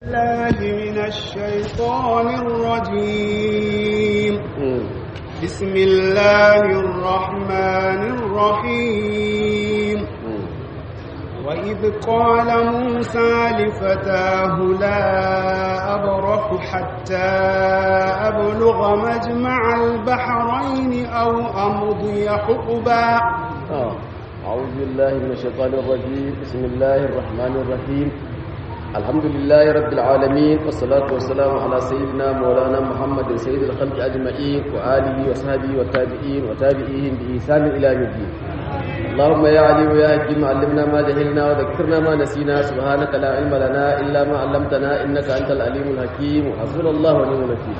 الله من الشيطان الرجيم بسم الله الرحمن الرحيم وإذ قال موسى لفتاه لا أبرح حتى أبلغ مجمع البحرين أو أمضي حقبا آه. أعوذ بالله من الشيطان الرجيم بسم الله الرحمن الرحيم الحمد لله رب العالمين والصلاة والسلام على سيدنا مولانا محمد سيد الخلق أجمعين وآله وصحبه والتابعين وتابعيهم بإحسان إلى يوم الدين اللهم يا علي ويا حكيم علمنا ما جهلنا وذكرنا ما نسينا سبحانك لا علم لنا إلا ما علمتنا إنك أنت العليم الحكيم وحسبنا الله ونعم الوكيل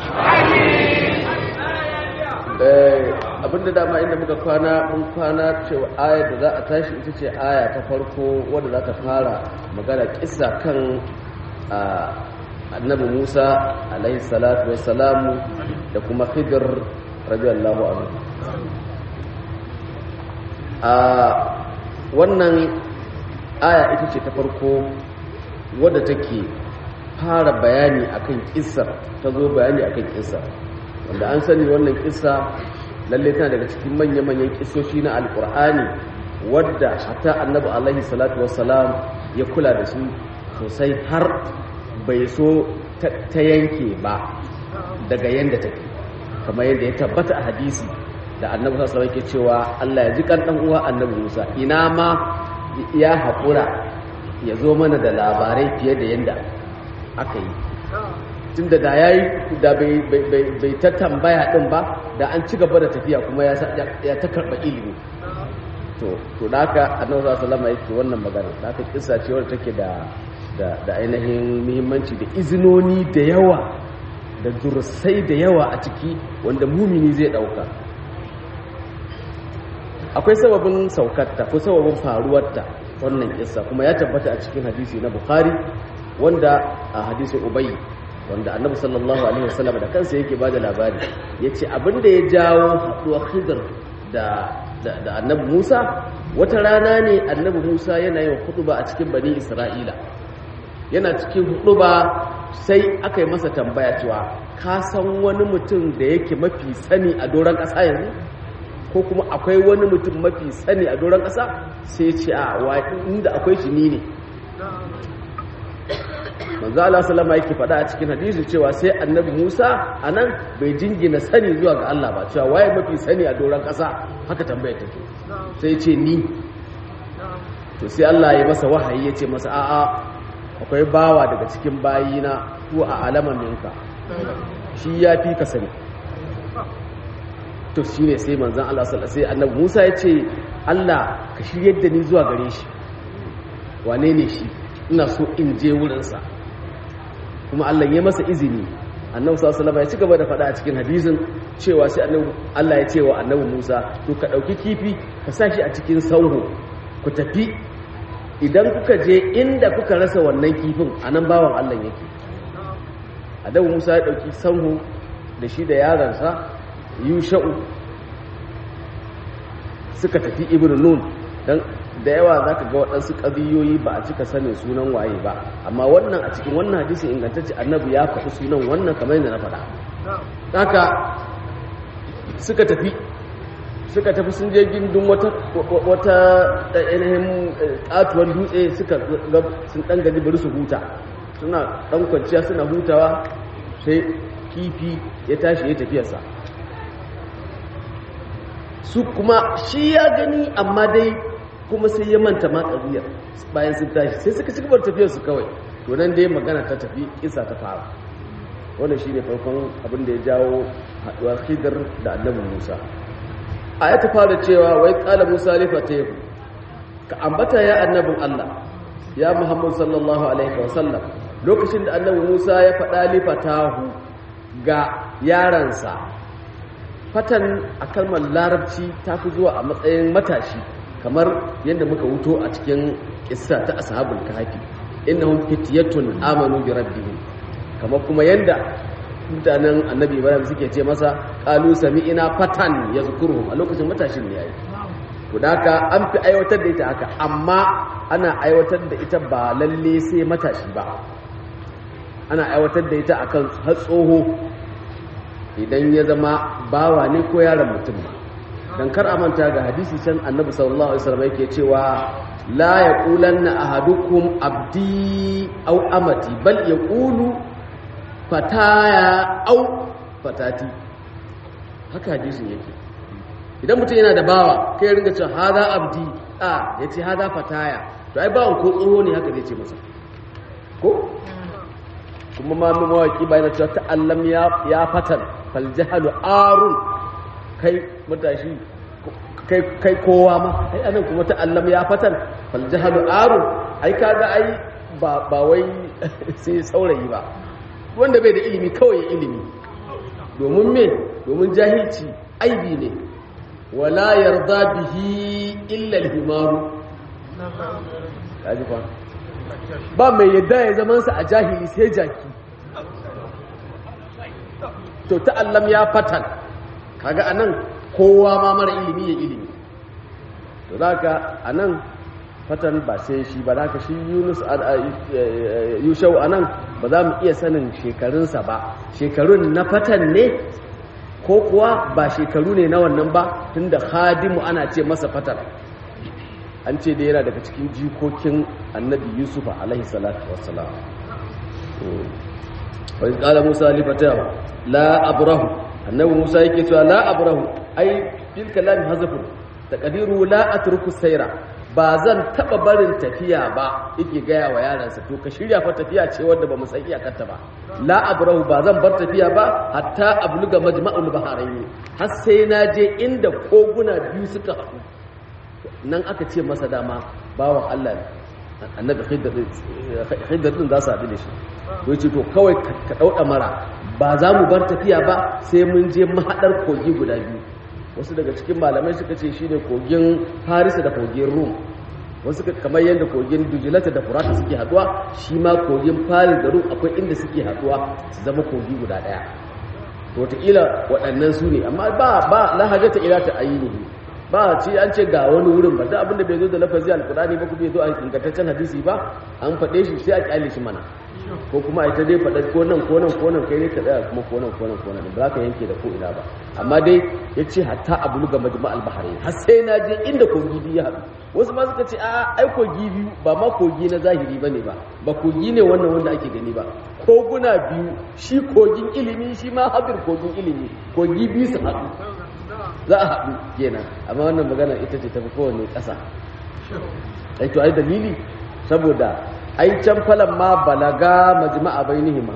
abinda dama inda muka kwana mun kwana cewa ayar da za a tashi ita ce aya ta farko wadda za ta fara magana kisa kan annabi musa alaihi salatu wassalamu da kuma khidir radiyallahu anhu a wannan aya ita ce ta farko wadda take fara bayani akan kissa ta zo bayani akan kissa wanda an sani wannan kissa lalle tana daga cikin manya-manyan kissoshi na alkur'ani wadda hatta annabi alaihi salatu wassalam ya kula da su sosai har bai so ta yanke ba daga yanda take kamar yadda ya tabbata a hadisi da annabi sallallahu alaihi wasallam cewa Allah ya ji kan dan uwa annabi Musa ina ma ya haƙura ya zo mana da labarai fiye da yanda aka yi tunda da yayi da bai ta tambaya din ba da an ci gaba da tafiya kuma ya ta karba ilimi to to da haka annabi sallallahu alaihi wasallam yake wannan magana da haka kissa ce wadda take da da ainihin muhimmanci da izinoni da yawa da dursai da yawa a ciki wanda mumini zai dauka akwai sababin saukarta ko sababin faruwarta wannan kissa kuma ya tabbata a cikin hadisi na bukhari wanda a hadisin ubayy wanda annabi sallallahu alaihi wasallam da kansa yake bada labari yace abinda ya jawo haduwar khidr da da annabi Musa wata rana ne annabi Musa yana yin hutuba a cikin bani Isra'ila yana cikin hutuba sai aka yi masa tambaya cewa ka san wani mutum da yake mafi sani a doron ƙasa yanzu ko kuma akwai wani mutum mafi sani a doron ƙasa sai ce a inda akwai shi ni ne manzo Allah sallama yake faɗa a cikin hadisi cewa sai annabi Musa anan bai jingina sani zuwa ga Allah ba cewa waye mafi sani a doron ƙasa haka tambaya take sai ce ni to sai Allah ya masa wahayi ya ce masa a'a akwai bawa daga cikin bayina ko a alaman minka shi ya fi ka sani to shine sai manzon Allah sallallahu sai annabi Musa ya ce Allah ka shiryar da ni zuwa gare shi wane ne shi ina so in je wurinsa kuma Allah ya masa izini annabi sallallahu alaihi ya ci gaba da faɗa a cikin hadisin cewa sai annabi Allah ya ce wa annabi Musa to ka dauki kifi ka sa shi a cikin sauho ku tafi idan kuka je inda kuka rasa wannan kifin anan bawan Allah yake annabi Musa ya dauki sauho da shi da yaransa Yusha'u suka tafi Ibn Nun dan da yawa za ka ga waɗansu ƙabiyoyi ba a cika sanin sunan waye ba amma wannan a cikin wannan hadisi ingantacce annabi ya faɗi sunan wannan kamar yadda na faɗa haka suka tafi suka tafi sun je gindin wata wata ainihin ƙatuwar dutse suka ga sun ɗan gaji bari su huta suna ɗan kwanciya suna hutawa sai kifi ya tashi ya tafiyarsa su kuma shi ya gani amma dai kuma sai ya manta ma ƙabiyar bayan sun tashi sai suka ci gabar tafiyar su kawai to nan dai magana ta tafi isa ta fara wannan shine farkon abin da ya jawo haɗuwar khidr da annabi Musa aya ta fara cewa wai qala Musa li fatahu ka ambata ya annabin Allah ya Muhammad sallallahu alaihi wa sallam lokacin da annabi Musa ya faɗa li fatahu ga yaransa fatan a kalmar larabci ta fi zuwa a matsayin matashi kamar yadda muka wuto a cikin kissa ta ashabul kahfi innahum fityatun amanu bi rabbihim kamar kuma yadda mutanen annabi ibrahim suke ce masa qalu sami'ina fatan yazkuruhum a lokacin matashin ne yayi to haka an fi aiwatar da ita haka amma ana aiwatar da ita ba lalle sai matashi ba ana aiwatar da ita akan har tsoho idan ya zama bawa ne ko yaron mutum ba dan kar a manta ga hadisi can annabi sallallahu alaihi wasallam yake cewa la yaqulanna ahadukum abdi aw amati bal yaqulu fataya aw fatati haka hadisin yake idan mutum yana da bawa kai ringa cewa hada abdi a yace hada fataya to ai bawan ko tsoho ne haka zai ce masa ko kuma ma mu mawaki bayan cewa ta'allam ya ya fatan fal jahalu arun kai matashi kai kai kowa ma ai anan kuma ta'allam ya fatan fal jahalu arun ai kaga ai ba ba wai sai saurayi ba wanda bai da ilimi kawai ilimi domin me domin jahilci aibi ne wala yarda bihi illa al-himaru kaji fa ba mai yadda ya zaman sa a jahili sai jaki to ta'allam ya fatan kaga anan kowa ma mara ilimi ya ilimi to zaka anan fatan ba sai shi ba zaka shi Yunus Yushau anan ba za mu iya sanin shekarunsa ba shekarun na fatan ne ko kuwa ba shekaru ne na wannan ba tunda khadimu ana ce masa fatan an ce da yana daga cikin jikokin annabi yusufa alaihi salatu wassalam wani kala musa lifatawa la abrahu annabi musa yake cewa la abrahu ai fil kalami hazafun taqdiru la atruku sayra ba zan taba barin tafiya ba yake gaya wa yaransa to ka shirya fa tafiya ce wanda ba mu san iyakarta ba la abrahu ba zan bar tafiya ba hatta abluga majma'ul baharain har sai na je inda koguna biyu suka haɗu nan aka ce masa dama bawan Allah annabi khidir din za su haɗu da shi to yace to kawai ka dauda mara ba za mu bar tafiya ba sai mun je mahaɗar kogi guda biyu wasu daga cikin malamai suka ce shine kogin Farisa da kogin Rum wasu kamar yadda kogin Dujilata da Furata suke haduwa shi ma kogin Faris da Rum akwai inda suke haduwa su zama kogi guda daya to wataƙila waɗannan su ne amma ba ba lahajata ila ta ayyini ba ce an ce ga wani wurin ba da abinda bai zo da lafazi alkurani ba kuma bai zo a ingantaccen hadisi ba an faɗe shi sai a kyale shi mana ko kuma a ita dai faɗa ko nan ko nan ko nan kai ne ka tsaya kuma ko nan ko nan ko nan ba za ka yanke da ko ina ba amma dai ya ce hatta a buluga majma al-bahari har sai na je inda kogi biyu ya haɗu wasu ma suka ce a ai kogi biyu ba ma kogi na zahiri ba ne ba ba kogi ne wannan wanda ake gani ba koguna biyu shi kogin ilimi shi ma hadir kogin ilimi kogi biyu su haɗu za a haɗu kenan amma wannan magana ita ce tafi kowane ƙasa ai to ai dalili saboda ai can falan ma balaga majma'a bainihima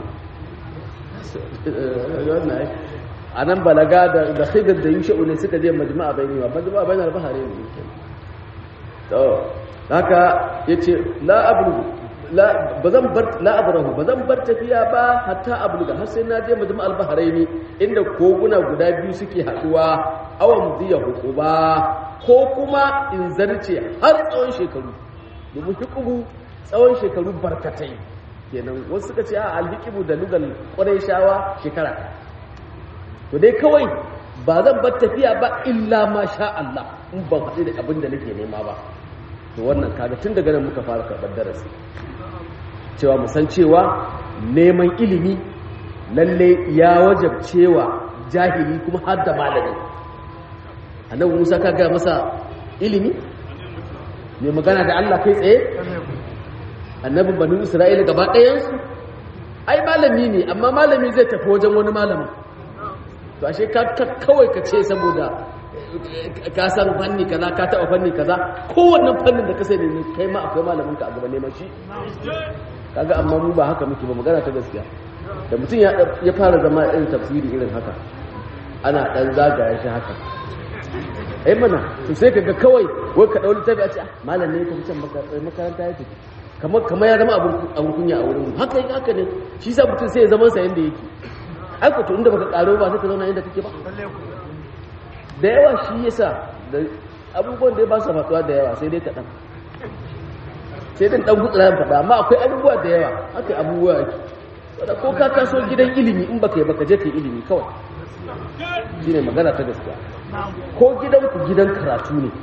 a nan balaga da da khidr da yusha'u ne suka je majma'a bainihima majma'a bainar bahare ne to haka yace la ablugu la bazan bar la abrahu bazan bar tafiya ba hatta abluga har sai na je majma'al bahraini inda koguna guda biyu suke haduwa awan diya hukuba ko kuma in zarce har tsawon shekaru domin hukubu tsawon shekaru barkatai kenan wasu suka ce a alhikibu da lugal shawa shekara to dai kawai ba zan bar tafiya ba illa ma sha Allah in ban haɗu da abin da nake nema ba to wannan kaga tun daga nan muka fara karɓar darasi cewa mu san cewa neman ilimi lalle ya wajabcewa jahili kuma har da malami annabi Musa ka ga masa ilimi mai magana da Allah kai tsaye annabin banu Isra'ila gaba ɗayansu ai malami ne amma malami zai tafi wajen wani malamin to ashe ka kawai ka ce saboda ka san fanni kaza ka taba fanni kaza kowanne fannin da ka sani ne kai ma akwai malamin ka a gaba neman shi kaga amma mu ba haka muke ba magana ta gaskiya da mutum ya fara zama irin tafsiri irin haka ana dan zagaya shi haka ai mana to sai kaga kawai wai ka dauli tabi a ce malam ne ka fitan makaranta ya tafi kamar kamar ya zama abun kunya a wurin haka yake haka ne shi sa mutum sai ya zama sa yanda yake ai ko to inda baka karo ba sai ka zauna inda kake ba da yawa shi yasa da abubuwan da ya ba su faɗuwa da yawa sai dai kaɗan sai dai ɗan gutsura ya faɗa amma akwai abubuwa da yawa haka abubuwa yake wadda ko ka kaso gidan ilimi in baka yi baka je ka yi ilimi kawai shi ne magana ta gaskiya ko gidan ku gidan karatu ne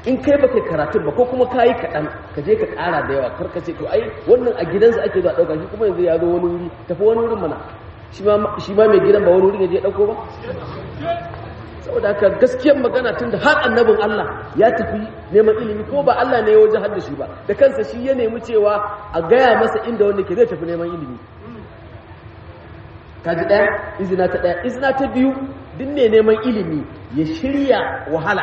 in kai baka karatun ba ko kuma kayi kaɗan ka je ka ƙara da yawa kar ka ce to ai wannan a gidansa ake zuwa ɗauka shi kuma yanzu ya zo wani wuri tafi wani wurin mana shi ma mai gidan ba wani wurin ya je ɗauko ba saboda haka gaskiyar magana tun da har annabin Allah ya tafi neman ilimi ko ba Allah ne ya wajen har da shi ba da kansa shi ya nemi cewa a gaya masa inda wanda ke zai tafi neman ilimi kaji ɗaya izina ta ɗaya izina ta biyu duk ne neman ilimi ya shirya wahala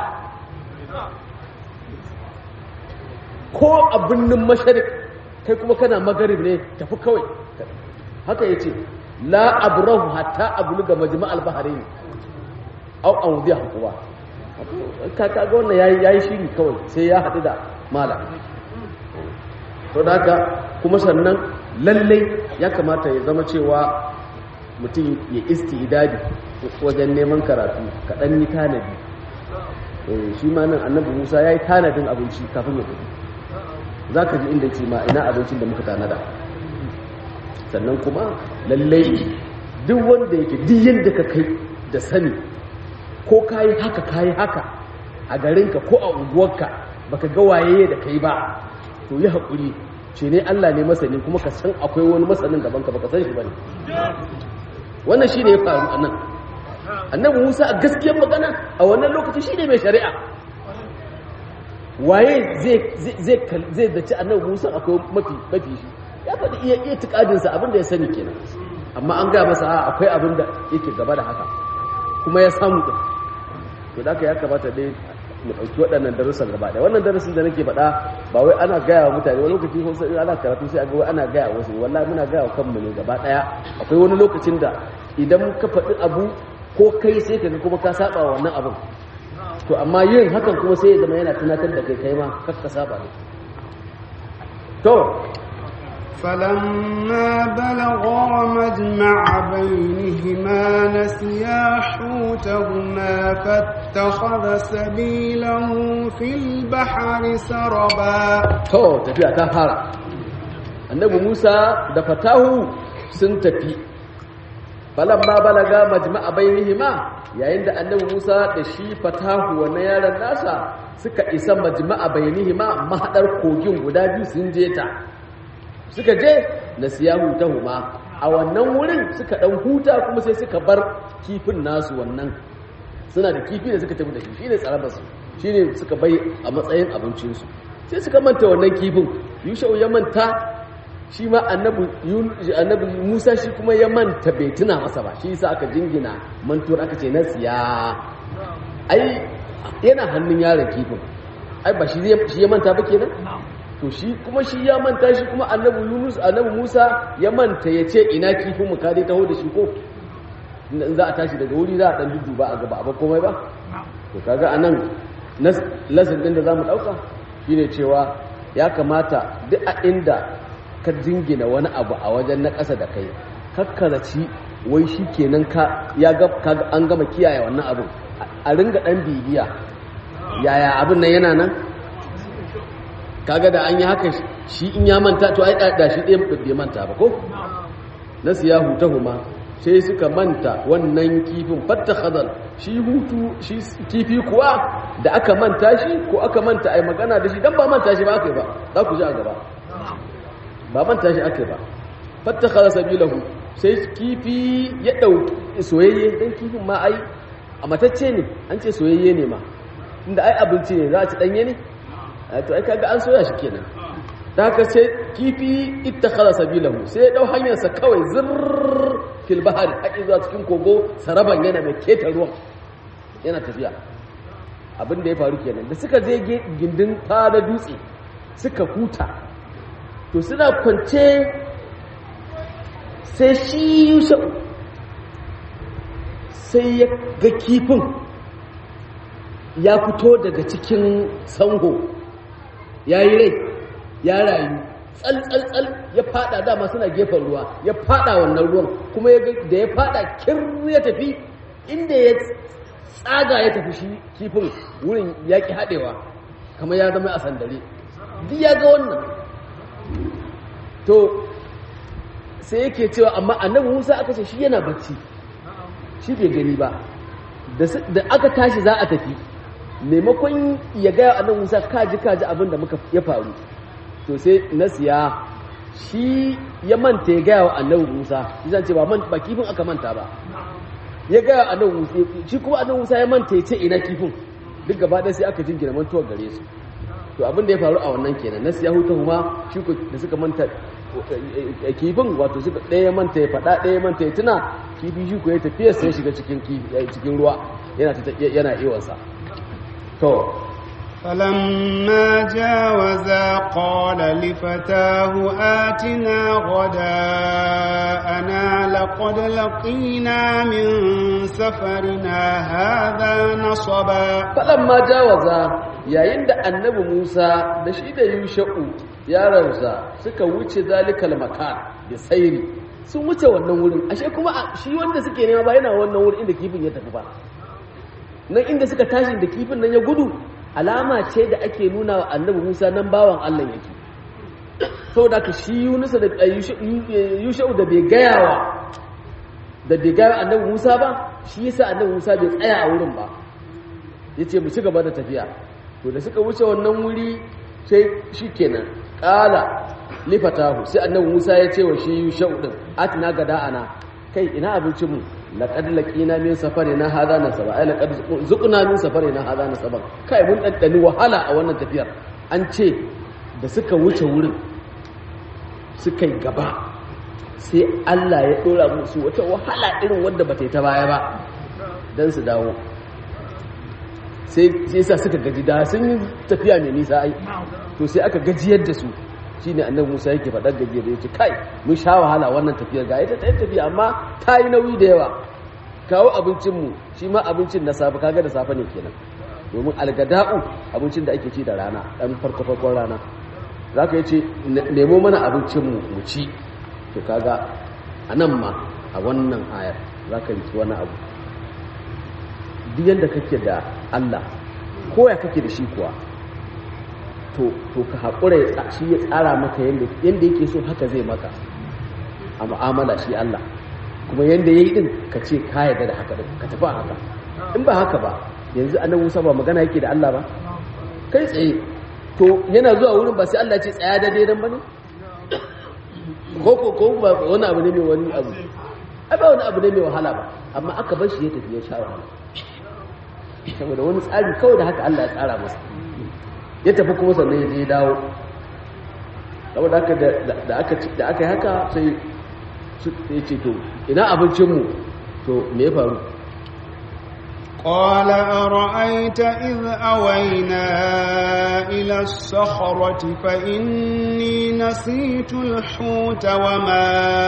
ko a birnin masharik kai kuma kana magarib ne tafi kawai haka ya ce la abrahu hatta abluga majma'al bahrain au an wudiya hakuwa ka ga wannan yayi yayi shiri kawai sai ya haɗu da malam to da haka kuma sannan lallai ya kamata ya zama cewa mutum ya istidadi wajen neman karatu kaɗan yi tanadi shi ma nan annabi musa ya yi tanadin abinci kafin ya tafi za ka ji inda ce ma ina abincin da muka tanada sannan kuma lallai duk wanda yake duk yadda ka kai da sani ko kayi haka kayi haka a garinka ko a unguwarka baka ga waye da kai ba to yi haƙuri ce ne Allah ne masani kuma ka san akwai wani masanin gaban ka baka san shi bane wannan shine ya faru a nan annabi Musa a gaskiyar magana a wannan lokaci shine mai shari'a waye zai zai zai dace annabi Musa akwai mafi mafi shi ya faɗi iya iya tikadinsa abinda ya sani kenan amma an gaya masa akwai abin da yake gaba da haka kuma ya samu ɗin to da ya kamata dai mu ɗauki waɗannan darussan gaba ɗaya wannan darasin da nake faɗa ba wai ana gaya wa mutane wani lokaci ko sai ana karatu sai a ga wai ana gaya wasu wallahi muna gaya wa kanmu ne gaba ɗaya akwai wani lokacin da idan ka faɗi abu ko kai sai ka ga kuma ka saba wa wannan abin to amma yin hakan kuma sai ya zama yana tunatar da kai kai ma kar ka saba ne to فلما بلغا مجمع بينهما نسيا حوتهما فاتخذ سبيله في البحر سربا to tafiya ta fara annabi Musa da fatahu sun tafi falamma balaga majma'a bainihima yayin da annabi Musa da shi fatahu wannan yaron nasa suka isa majma'a bainihima mahadar kogin guda biyu sun je ta suka je na siya huta huma a wannan wurin suka dan huta kuma sai suka bar kifin nasu wannan suna da kifi da suka tafi da shi shine tsarabarsu shine suka bai a matsayin abincinsu sai suka manta wannan kifin yushau ya manta shi ma annabi musa shi kuma ya manta bai tuna masa ba shi yasa aka jingina mantuwar aka ce na siya ai yana hannun yaron kifin ai ba shi ya manta ba kenan to shi kuma shi ya manta shi kuma annabi Yunus annabi Musa ya manta ya ce ina kifin mu ka dai taho da shi ko in za a tashi daga wuri za a dan dudduba a gaba ba komai ba to kaga anan lesson din da zamu dauka shine cewa ya kamata duk a inda ka jingina wani abu a wajen na ƙasa da kai kakkaraci wai shi kenan ka ya ga an gama kiyaye wannan abin a ringa dan bibiya yaya abin nan yana nan kaga da an yi haka shi in ya manta to ai da shi ɗaya bai manta ba ko na siya huta huma sai suka manta wannan kifin fatta khadal shi hutu shi kifi kuwa da aka manta shi ko aka manta ai magana da shi dan ba manta shi ba aka yi ba za ku ji a gaba ba manta shi aka yi ba fatta khadal sabilahu sai kifi ya dauki soyayye dan kifin ma ai a matacce ne an ce soyayye ne ma inda ai abinci ne za a ci danye ne to ai kaga an soya shi kenan da haka sai kifi ittakhadha sabilahu sai dau hanyar sa kawai zirr fil bahr haƙi zuwa cikin kogo saraban yana mai keta ruwan yana tafiya abin da ya faru kenan da suka je gindin fada dutse suka huta to suna kwance sai shi yusuf sai ya ga kifin ya fito daga cikin sango ya yi rai ya rayu tsaltsaltsal ya fada dama suna gefen ruwa ya fada wannan ruwan kuma da ya fada kir ya tafi inda ya tsaga ya tafi shi kifin wurin ya ki haɗewa kamar ya zama a sandare duk ya ga wannan to sai yake cewa amma annabi musa aka ce shi yana bacci shi bai gani ba da aka tashi za a tafi maimakon ya gaya annabi Musa kaji kaji abin da muka ya faru to sai nasiya shi ya manta ya gaya wa annabi Musa zan ce ba man ba kifin aka manta ba ya gaya annabi Musa shi kuma annabi Musa ya manta ya ce ina kifin duk gaba ɗaya sai aka jingina mantuwar gare su to abin da ya faru a wannan kenan nasiya hutu kuma shi ko da suka manta kifin wato suka ɗaya manta ya faɗa ɗaya manta ya tuna kifi shi ko ya tafiya sai shiga cikin cikin ruwa yana yana iwansa to فلما جاوزا قال لفتاه آتنا غداءنا لقد لقينا من سفرنا هذا نصبا فلما جاوزا yayin da annabi Musa da shi da Yusha'u yaransa suka wuce zalikal makan da sairi sun wuce wannan wurin ashe kuma shi wanda suke nema ba yana wannan wurin inda kifin ya tafi ba nan inda suka tashi da kifin nan ya gudu alama ce da ake nuna wa annabi Musa nan bawan Allah yake saboda ka shi Yunusa da Yusha'u da bai gayawa da bai gaya annabi Musa ba shi yasa annabi Musa bai tsaya a wurin ba yace mu ci gaba da tafiya to da suka wuce wannan wuri sai shikenan qala lifatahu sai annabi Musa ya ce wa shi Yusha'u din atina gada ana kai ina abincin mu laqad laqina min safarina hadha nasaba ai laqad zuqna min safarina hadha nasaba kai mun daddani wahala a wannan tafiyar an ce da suka wuce wurin suka yi gaba sai Allah ya dora musu wata wahala irin wanda bata yi ta baya ba dan su dawo sai sai sa suka gaji da sun yi tafiya mai nisa ai to sai aka gajiyar da su shine annabi Musa yake faɗar gajiyar yace kai mun sha wahala wannan tafiyar ga ita ta tafiya amma ta yi nauyi da yawa kawo abincinmu shi ma abincin na safe kaga da safe ne kenan domin algada'u abincin da ake ci da rana ɗan farko farkon rana za ka yi ce nemo mana abincinmu mu ci to kaga a nan ma a wannan ayar za ka riki wani abu duk yadda kake da allah ko ya kake da shi kuwa to ka haƙura shi ya tsara maka yadda yake so haka zai maka a mu'amala shi allah kuma yadda ya yi ɗin ka ce ka yarda da haka ka tafi haka in ba haka ba yanzu annabi Musa ba magana yake da Allah ba kai tsaye to yana zuwa wurin ba sai Allah ce tsaya da daidan bane ko ko ko ba wani abu ne mai wani abu ai ba wani abu ne mai wahala ba amma aka bar shi ya tafi ya sha wahala saboda wani tsari kawai da haka Allah ya tsara masa ya tafi kuma sannan ya je ya dawo saboda haka da aka da aka yi haka sai ya ce to ina abincinmu to me ya faru قال أرأيت إذ أوينا إلى الصخرة فإني نسيت الحوت وما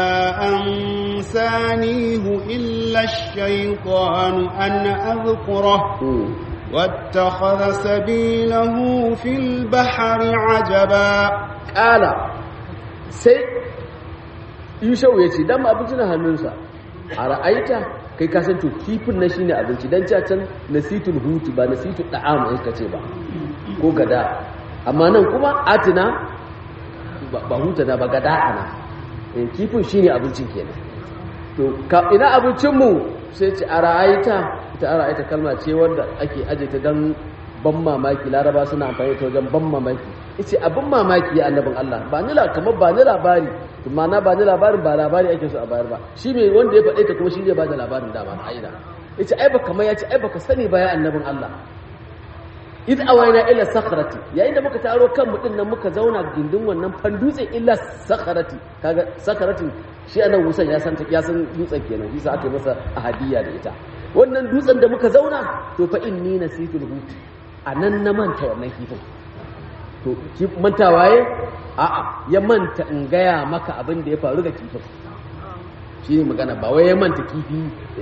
أنسانيه إلا الشيطان أن أذكره واتخذ سبيله في البحر عجبا قال سي yushau ya ce dan abinci na hannunsa a ra'aita kai ka san to kifin na shine abinci dan ca can nasitul hutu ba nasitul da'am in ka ce ba ko gada amma nan kuma atina ba huta da ba gada ana kifin shine abincin kenan to ina abincin mu sai ce a ra'aita ita a ra'aita kalma ce wanda ake aje ta dan ban mamaki laraba suna amfani ta wajen ban mamaki ita abin mamaki ya annabin Allah ba ni kamar ba ni labari ma'ana ba ni labarin ba labari ake so a bayar ba shi mai wanda ya faɗe ta kuma shi zai ba da labarin dama a aina ita ai baka mai ya ce ai baka sani ba ya annabin Allah id awaina ila sakharati yayin da muka taro kan mu nan muka zauna gindin wannan fandutse illa sakharati kaga sakharatin shi anan wusan ya san ya san dutsen kenan shi sa aka masa ahadiyya da ita wannan dutsen da muka zauna to fa inni nasitul hut anan na manta wannan kifin to manta waye a'a ya manta in gaya maka abin da ya faru da kifin shi ne magana ba wai ya manta kifi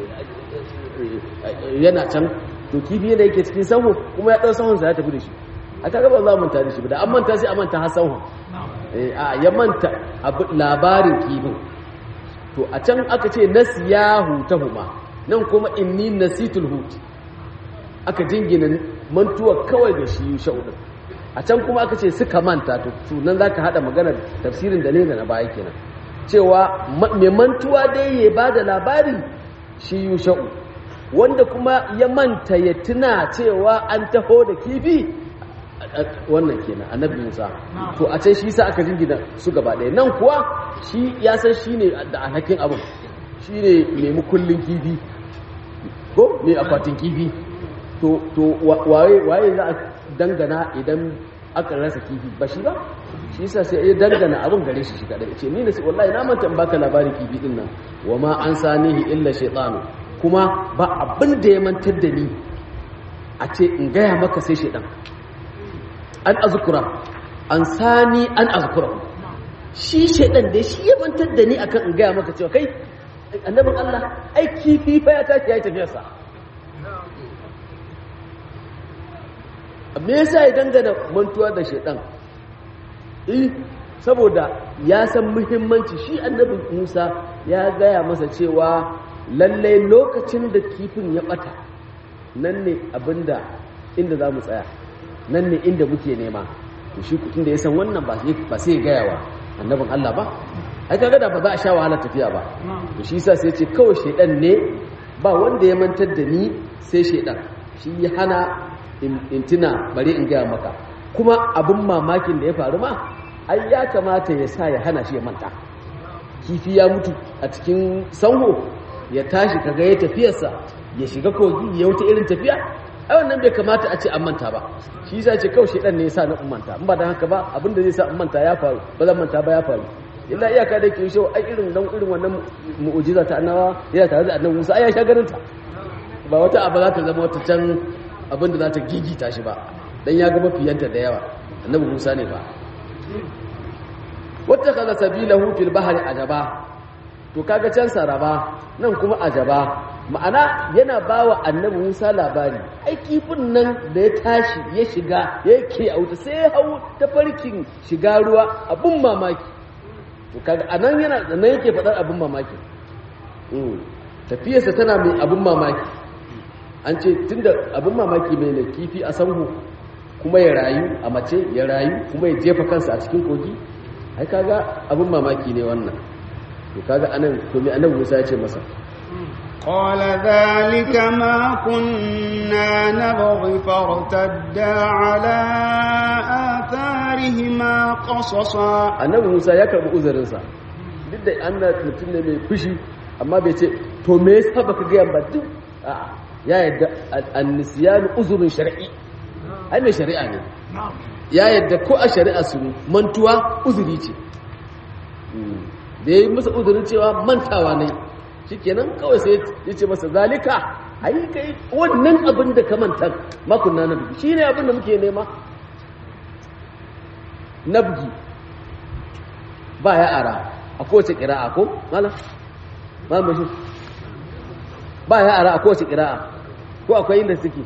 yana can to kifi da yake cikin sahu kuma ya ɗau sahunsa ya tafi da shi a kaga ba za a manta da shi ba da an manta sai a manta har sahun a ya manta labarin kifin to a can aka ce nasiyahu tahuma nan kuma inni nasitul hut aka jingina mantuwa kawai da shi sha'udin a can kuma aka ce suka manta to nan za ka haɗa maganar tafsirin da ne da na baya kenan cewa mai mantuwa dai ya ba da labari shi yusha'u wanda kuma ya manta ya tuna cewa an taho da kifi wannan kenan annabi Musa to a can shi sa aka jingina su gaba ɗaya nan kuwa shi ya san shi ne da alhakin abin shi ne mai mukullin kifi ko mai akwatin kifi to to waye waye za a dangana idan aka rasa kifi ba shi ba shi yasa sai ya dangana abin gare shi shi kadai ce ni ne wallahi na manta in baka labarin kifi din nan wa ma an sanihi illa shaytanu kuma ba abin da ya mantar da ni a ce in gaya maka sai shaytan an azkura an sani an azkura shi shaytan da shi ya mantar da ni akan in gaya maka cewa kai annabin Allah ai kifi fa ya tashi ya yi tafiyarsa me yasa ya dangana mantuwa da shaidan eh saboda ya san muhimmanci shi annabi Musa ya gaya masa cewa lalle lokacin da kifin ya bata nan ne abinda inda za mu tsaya nan ne inda muke nema to shi kutun da ya san wannan ba ba sai ya gaya wa annabin Allah ba ai kaga da ba za a sha wahala tafiya ba to shi yasa sai ya ce kawai shaidan ne ba wanda ya mantar da ni sai shaidan shi ya hana in tuna bari in gaya maka kuma abin mamakin da ya faru ma ai ya kamata ya sa ya hana shi ya manta kifi ya mutu a cikin sanho ya tashi kaga ya tafiyarsa ya shiga kogi ya wuta irin tafiya ai wannan bai kamata a ce an manta ba shi yasa ce kawai shedan ne yasa na manta in ba dan haka ba abinda zai sa in manta ya faru ba zan manta ba ya faru illa iyaka da ke shi ai irin dan irin wannan mu'jiza ta annawa yana tare da annabi Musa ai ya sha ganin ta ba wata abu za ta zama wata can abinda za ta gigita shi ba dan ya ga mafiyanta da yawa annabi Musa ne ba wata kaza sabilahu fil bahri ajaba to kaga can saraba nan kuma ajaba ma'ana yana bawa annabi Musa labari ai kifin nan da ya tashi ya shiga yake a wuta sai ya hau ta farkin shiga ruwa abun mamaki to kaga anan yana nan yake faɗar abun mamaki tafiyarsa tana mai abun mamaki an ce tunda abin mamaki mai na kifi a sanhu kuma ya rayu a mace ya rayu kuma ya jefa kansa a cikin kogi ai kaga abin mamaki ne wannan to kaga anan to me annabi Musa ya ce masa قال ذلك ما كنا نبغي فارتدا على آثارهما قصصا annabi Musa ya karbi uzurin sa duk da annabi mutum ne mai fushi amma bai ce to me yasa baka ga ba duk a'a ya yadda annisiyanu uzurin shari'i ai mai shari'a ne ya yadda ko a shari'a su mantuwa uzuri ce da ya yi masa uzurin cewa mantawa ne shikenan kawai sai ya ce masa zalika ai kai wannan abin da ka manta makon na nabi shi ne abin da muke nema nabgi ba ya ara a kowace kira'a ko mala malam bashir ba ya ara a kowace kira'a ko akwai inda suke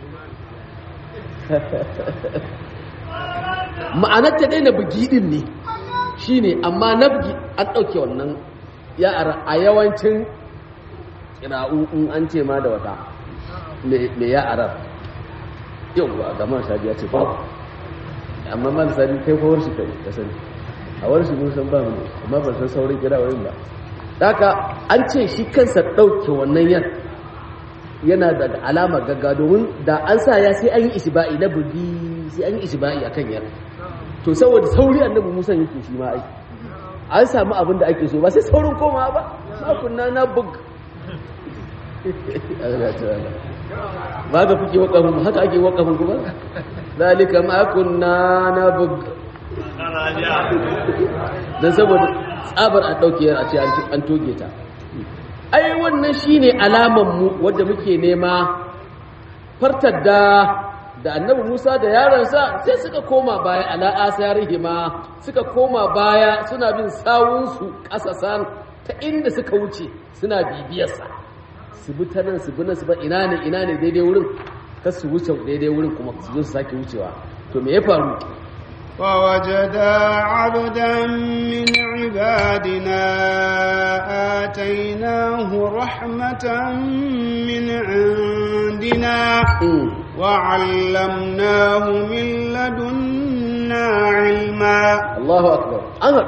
ma'anar ta daina bugidin ne shi ne amma na bugi an ɗauke wannan ya ara a yawancin kira'u in an ce ma da wata mai ya ara yau ba ga man sabi ya ce ba amma man sabi kai kowar shi kai ka sani a wani shi mun san ba mu amma ban san saurin kira'o'in ba haka an ce shi kansa ɗauke wannan yan yana da alama gagga domin da an sa ya sai an yi isba'i na bugi sai an yi isba'i akan yar to saboda sauri annabi Musa yake shi ma ai an samu abin da ake so ba sai saurin koma ba ma kunna na bug ba ga kuke wakafin haka ake wakafin kuma zalika ma kunna na bug dan saboda tsabar a dauke a ce an toge ta ai wannan shine alaman mu wanda muke nema fartar da da annabi Musa da yaransa sai suka koma baya ala asarihima suka koma baya suna bin sawunsu kasasan ta inda suka wuce suna bibiyarsa su bi ta nan su bi nan su ba ina ne ina ne daidai wurin kar su wuce daidai wurin kuma su zo su sake wucewa to me ya faru ووجدا عبدا من عبادنا آتيناه رحمة من عندنا وعلمناه من لدنا علما الله أكبر أنا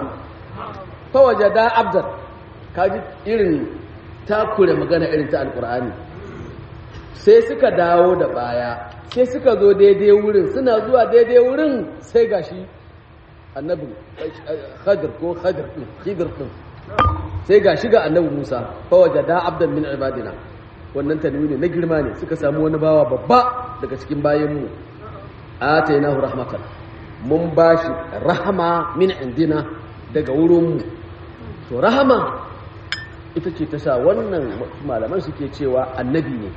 فوجدا عبدا kaji irin takure magana irin ta alkur'ani sai suka dawo da baya sai suka zo daidai wurin suna zuwa daidai wurin sai gashi annabi khadir ko khadir din khidir din sai gashi ga annabi Musa fa wajada abdan min ibadina wannan tanwini na girma ne suka samu wani bawa babba daga cikin bayanmu atainahu rahmatan mun bashi rahama min indina daga wurinmu to rahama ita ce ta sa wannan malaman suke cewa annabi ne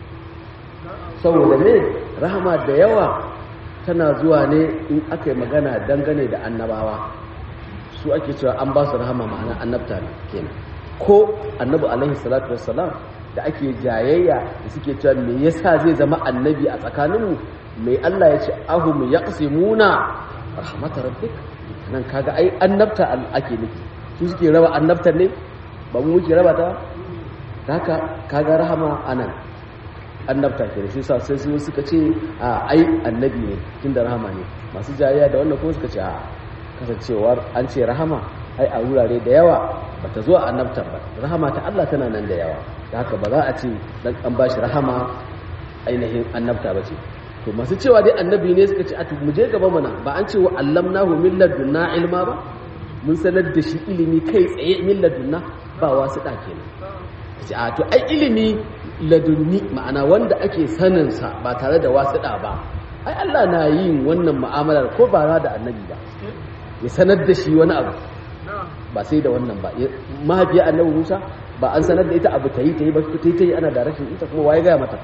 saboda ne rahama da yawa tana zuwa ne in aka yi magana dangane da annabawa su ake cewa an ba su rahama ma'ana annabta ne kenan ko annabi alaihi salatu wassalam da ake jayayya da suke cewa me yasa zai zama annabi a tsakaninmu mai Allah ya ce ahum yaqsimuna rahmatar rabbik nan kaga ai annabta ake nufi su suke raba annabtar ne ba mu muke raba ta haka kaga rahama anan annabta ke da shi sa sai su suka ce a ai annabi ne tunda rahama ne masu jayayya da wannan kuma suka ce a kasancewar an ce rahama ai a wurare da yawa ba ta zo a annabtar ba rahama ta Allah tana nan da yawa da haka ba za a ce dan an ba shi rahama ainihin annabta ba ce to masu cewa dai annabi ne suka ce a mu je gaba mana ba an ce wa allamnahu min ladunna ilma ba mun sanar da shi ilimi kai tsaye min ladunna ba wasu da kenan ce a to ai ilimi ladunni ma'ana wanda ake sanin sa ba tare da wasu da ba ai Allah na yin wannan mu'amalar ko ba da annabi ba ya sanar da shi wani abu ba sai da wannan ba mahaifiyar annabi Musa ba an sanar da ita abu ta yi ta yi ba ta yi ta yi ana da rashin ita kuma waye gaya mata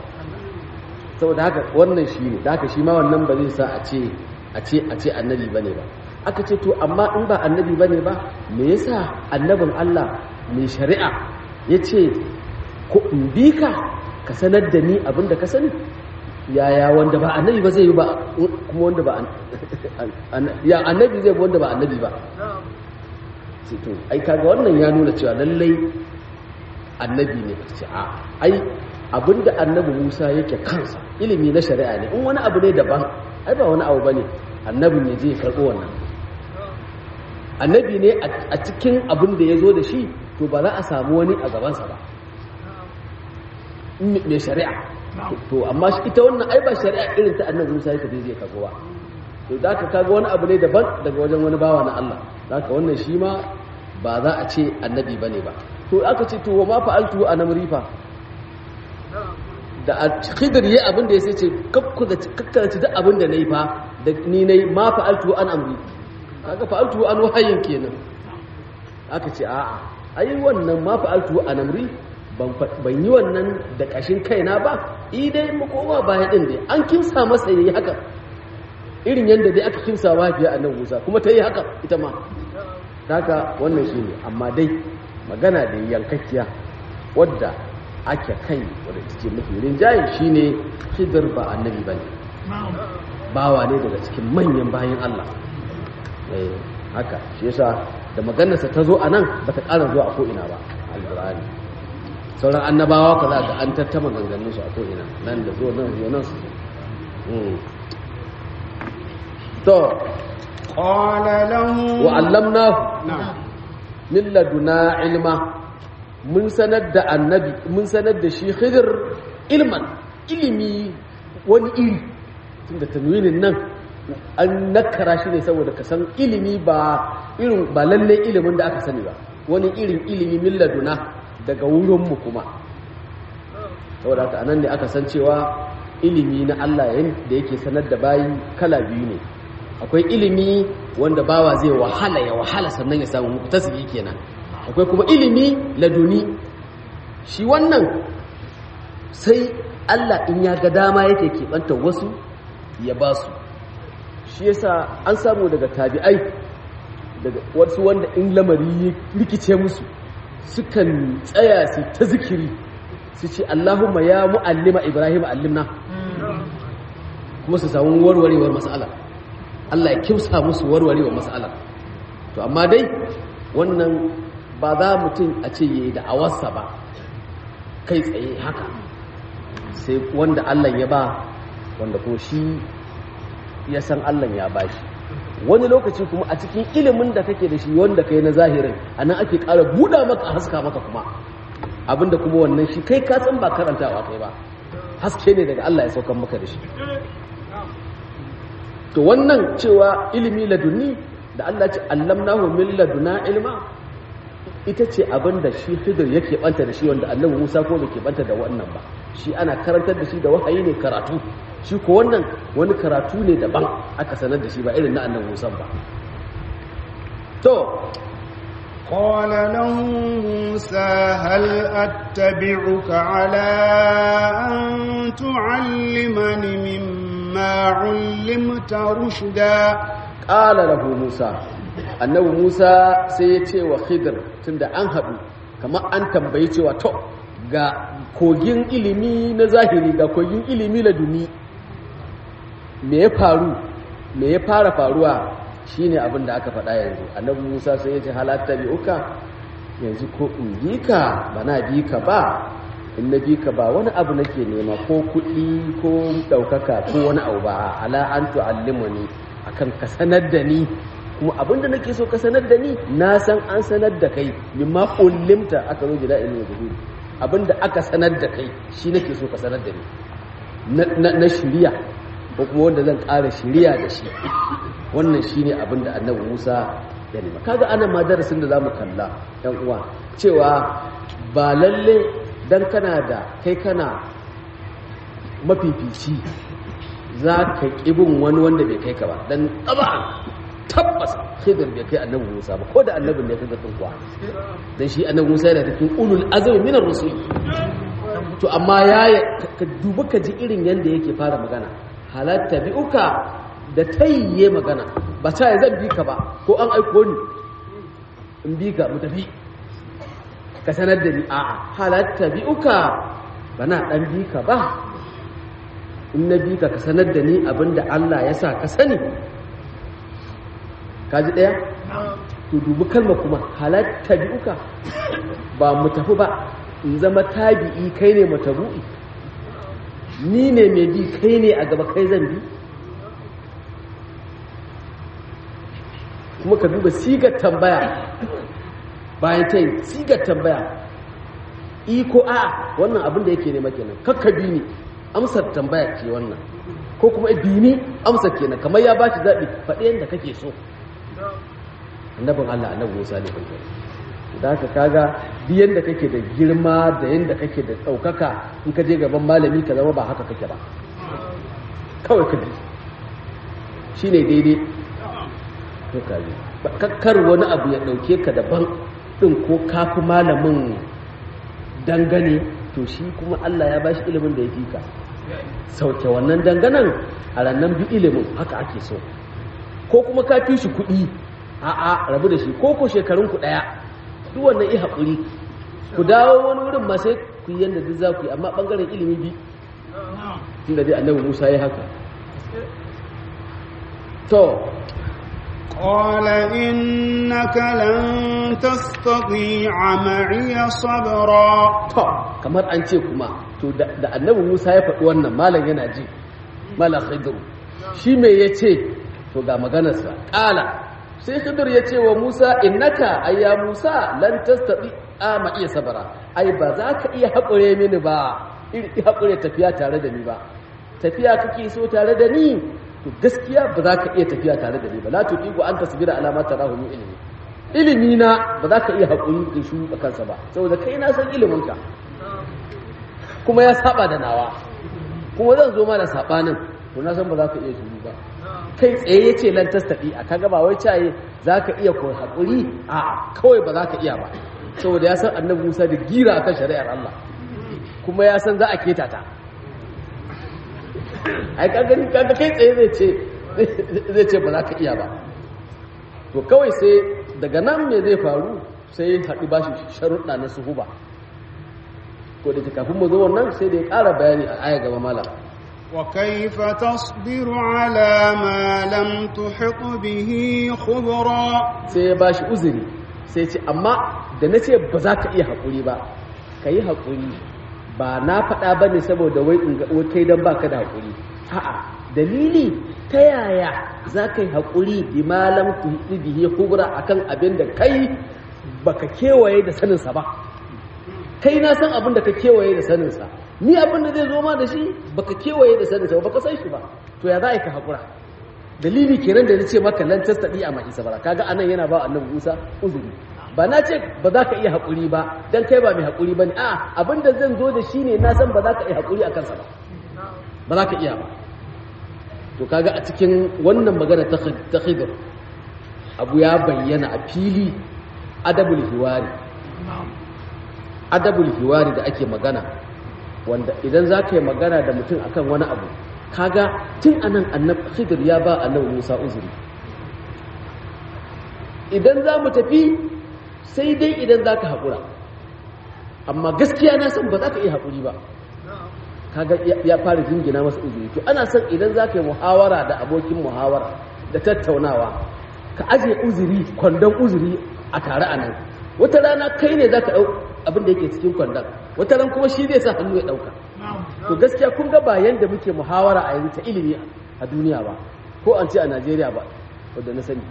saboda haka wannan shi ne da haka shi ma wannan ba zai sa a ce a ce a ce annabi bane ba aka ce to amma in ba annabi bane ba me yasa annabin Allah mai shari'a ya ce ko in bi ka ka sanar da ni abin da ka sani yaya wanda ba annabi ba zai yi ba kuma wanda ba ya annabi zai wanda ba annabi ba sai to ai kaga wannan ya nuna cewa lallai annabi ne ce a ai abinda annabi Musa yake kansa ilimi na shari'a ne in wani abu ne daban ai ba wani abu bane annabin ya je ya karbo wannan annabi ne a cikin abin da ya zo da shi to ba za a samu wani a gabansa ba mai shari'a to amma shi ita wannan ai ba shari'a irin ta annabi Musa yake zai karbo ba to da ka kaga wani abu ne daban daga wajen wani bawa na Allah da ka wannan shi ma ba za a ce annabi bane ba to aka ce to wa ma fa'altu a namrifa da a khidr yayi abin da ya sai ce kakku da kakkarci duk abin da nayi fa da ni nayi ma fa'altu an amri kaga fa'altu an wahayin kenan aka ce a'a ai wannan ma fa'altu an amri ban ban yi wannan da kashin kaina ba idai mu koma baya din dai an kimsa masa yayi haka irin yanda dai aka kimsa mafiya annabi Musa kuma ta yi haka ita ma haka wannan shine amma dai magana da yankakkiya wadda ake kai wadda ce mafi rinjaye shi ne hidar ba annabi ba ne bawa ne daga cikin manyan bayan Allah haka shi yasa da maganarsa ta zo a nan ba ta ƙara zuwa a ko'ina ba alburani sauran annabawa ka za ga an tattama ganganinsu a ko'ina nan da zo nan zo nan su to qala lahu wa allamnahu na'am min laduna ilma mun sanar da annabi mun sanar da shi khidir ilman ilimi wani iri tunda tanwinin nan an nakara shi ne saboda ka san ilimi ba irin ba lalle ilimin da aka sani ba wani irin ilimi min laduna daga wurinmu kuma saboda haka anan ne aka san cewa ilimi na Allah yayin da yake sanar da bayi kala biyu ne akwai ilimi wanda bawa zai wahala ya wahala sannan ya samu muktasibi kenan akwai kuma ilimi laduni shi wannan sai Allah in ya ga dama yake keɓanta wasu ya ba su shi yasa an samu daga tabi'ai daga wasu wanda in lamari ya rikice musu sukan tsaya su ta zikiri su ce Allahumma ya mu'allima Ibrahim allimna kuma su samu warwarewar mas'ala Allah ya kimsa musu warwarewar mas'ala to amma dai wannan ba za mutum a ce yayi da awarsa ba kai tsaye haka sai wanda Allah ya ba wanda ko shi ya san Allah ya ba shi wani lokaci kuma a cikin ilimin da kake da shi wanda kai na zahirin anan ake ƙara buɗa maka haska maka kuma abinda kuma wannan shi kai ka san ba karantawa kai ba haske ne daga Allah ya saukan maka da shi to wannan cewa ilimi laduni da Allah ce allamnahu min laduna ilma ita ce abin da shi Khidir yake banta da shi wanda Annabi Musa ko bai ke banta da wannan ba shi ana karantar da shi da wahayi ne karatu shi ko wannan wani karatu ne daban aka sanar da shi ba irin na Annabi Musa ba to قال له موسى هل أتبعك على أن تعلمني مما علمت رشدا قال له موسى annabi Musa sai ya ce wa Khidir tunda an haɗu kamar an tambayi cewa to ga kogin ilimi na zahiri ga kogin ilimi na duni me ya faru me ya fara faruwa shine abin da aka faɗa yanzu annabi Musa sai ya ce halatta bi uka yanzu ko in bi ka ba na bi ka ba in na bi ka ba wani abu nake nema ko kuɗi ko ɗaukaka ko wani abu ba ala an tu'allimuni akan ka sanar da ni kuma abinda nake so ka sanar da ni na san an sanar da kai mimma ullimta aka zo gida ilmi da abinda aka sanar da kai shi nake so ka sanar da ni na shiriya ko kuma wanda zan ƙara shiriya da shi wannan shine abinda annabi Musa ya nema kaga anan ma darasin da zamu kalla ɗan uwa cewa ba lalle dan kana da kai kana mafifici za ka ƙibin wani wanda bai kai ka ba dan ƙaba tabbas khidir bai kai annabi Musa ba ko da annabin ne kaga kuwa dan shi annabi Musa yana cikin ulul azmi min ar-rusul to amma ya ka dubi ka ji irin yanda yake fara magana halatta bi'uka da tayye magana ba ta ya zan bi ka ba ko an aiko ni in bi ka mu tafi ka sanar da ni a'a halatta bi'uka bana dan bi ka ba in na bi ka ka sanar da ni abinda Allah ya sa ka sani kaji ɗaya to dubi kalma kuma halatta bi'uka ba mu tafi ba in zama tabi'i kai ne matabu'i ni ne mai bi kai ne a gaba kai zan bi kuma ka duba sigar tambaya bayan ta yi sigar tambaya iko a wannan abin da yake nema kenan kakka bi ni amsar tambaya ce wannan ko kuma dini amsar kenan kamar ya ba shi zaɓi faɗi yadda kake so annabin Allah annabi Musa ne kai da haka kaga duk yanda kake da girma da yanda kake da ɗaukaka in ka je gaban malami ka zama ba haka kake ba kawai ka bi shine daidai to ka yi kakkar wani abu ya ɗauke ka daban ɗin ko kafi malamin dangane to shi kuma Allah ya bashi ilimin da ya fi ka sauke wannan danganan a rannan bi ilimin haka ake so ko kuma ka fi shi kuɗi a'a rabu da shi ko ko shekarun ku ɗaya duk wannan i haƙuri ku dawo wani wurin ma sai ku yi yadda duk za ku yi amma ɓangaren ilimi bi tun da dai annabi musa ya haka to قال إنك لن تستطيع معي صبرا to kamar an ce kuma to da annabi musa ya faɗi wannan malam yana ji malam khidru shi me ya ce to ga maganarsa ƙala sai khidir ya ce wa musa innaka ayya musa lan tastati ma iya sabara ai ba za ka iya haƙure mini ba iri haƙure tafiya tare da ni ba tafiya kake so tare da ni to gaskiya ba za ka iya tafiya tare da ni ba la tuqiqu an tasbira ala ma tarahu min ilmi ilimi na ba za ka iya haƙuri in shuru a kansa ba saboda kai na san ilimin ka kuma ya saba da nawa kuma zan zo ma da sabanin to na san ba za ka iya shuru ba kai tsaye ya ce lan tastaɗi a kaga ba wai caye za ka iya ko haƙuri a kawai ba za ka iya ba saboda ya san annabi musa da gira akan shari'ar allah kuma ya san za a keta ta ai kaga kaga kai tsaye zai ce zai ce ba za ka iya ba to kawai sai daga nan me zai faru sai ya haɗu bashi sharuɗa na suhuba ko da kafin mu zo wannan sai da ya ƙara bayani a aya gaba malam وكيف تصبر على ما لم تحط به خبرا sai ya bashi uzuri sai ce amma da na ce ba za ka iya haƙuri ba ka yi haƙuri ba na faɗa ba ne saboda wai in ga kai don baka da haƙuri a'a dalili ta yaya za ka yi haƙuri bi malam tuhiti bihi kubra akan abin da kai baka kewaye da saninsa ba kai na san abin da ka kewaye da saninsa ni abin da zai zo ma da shi baka kewaye da sanin sa baka san shi ba to ya za ka haƙura dalili kenan da nace maka lan tastadi a mai sabara kaga anan yana ba annabi Musa uzuri ba na ce ba za ka iya haƙuri ba dan kai ba mai haƙuri bane a abin da zan zo da shi ne na san ba za ka iya haƙuri a kansa ba ba za ka iya ba to kaga a cikin wannan magana ta Khidir abu ya bayyana a fili adabul hiwari adabul hiwari da ake magana wanda idan za ka yi magana da mutum akan wani abu kaga tun anan annab khidir ya ba annabi Musa uzuri idan za mu tafi sai dai idan za ka haƙura amma gaskiya na san ba za ka iya haƙuri ba kaga ya fara jingina masa uzuri to ana son idan za ka yi muhawara da abokin muhawara da tattaunawa ka ajiye uzuri kwandon uzuri a tare a nan wata rana kai ne za ka ɗau abin da yake cikin kwandon wata ran kuma shi zai sa hannu ya ɗauka to gaskiya kun ga ba yanda muke muhawara a yanzu ta ilimi a duniya ba ko an ce a najeriya ba wadda na sani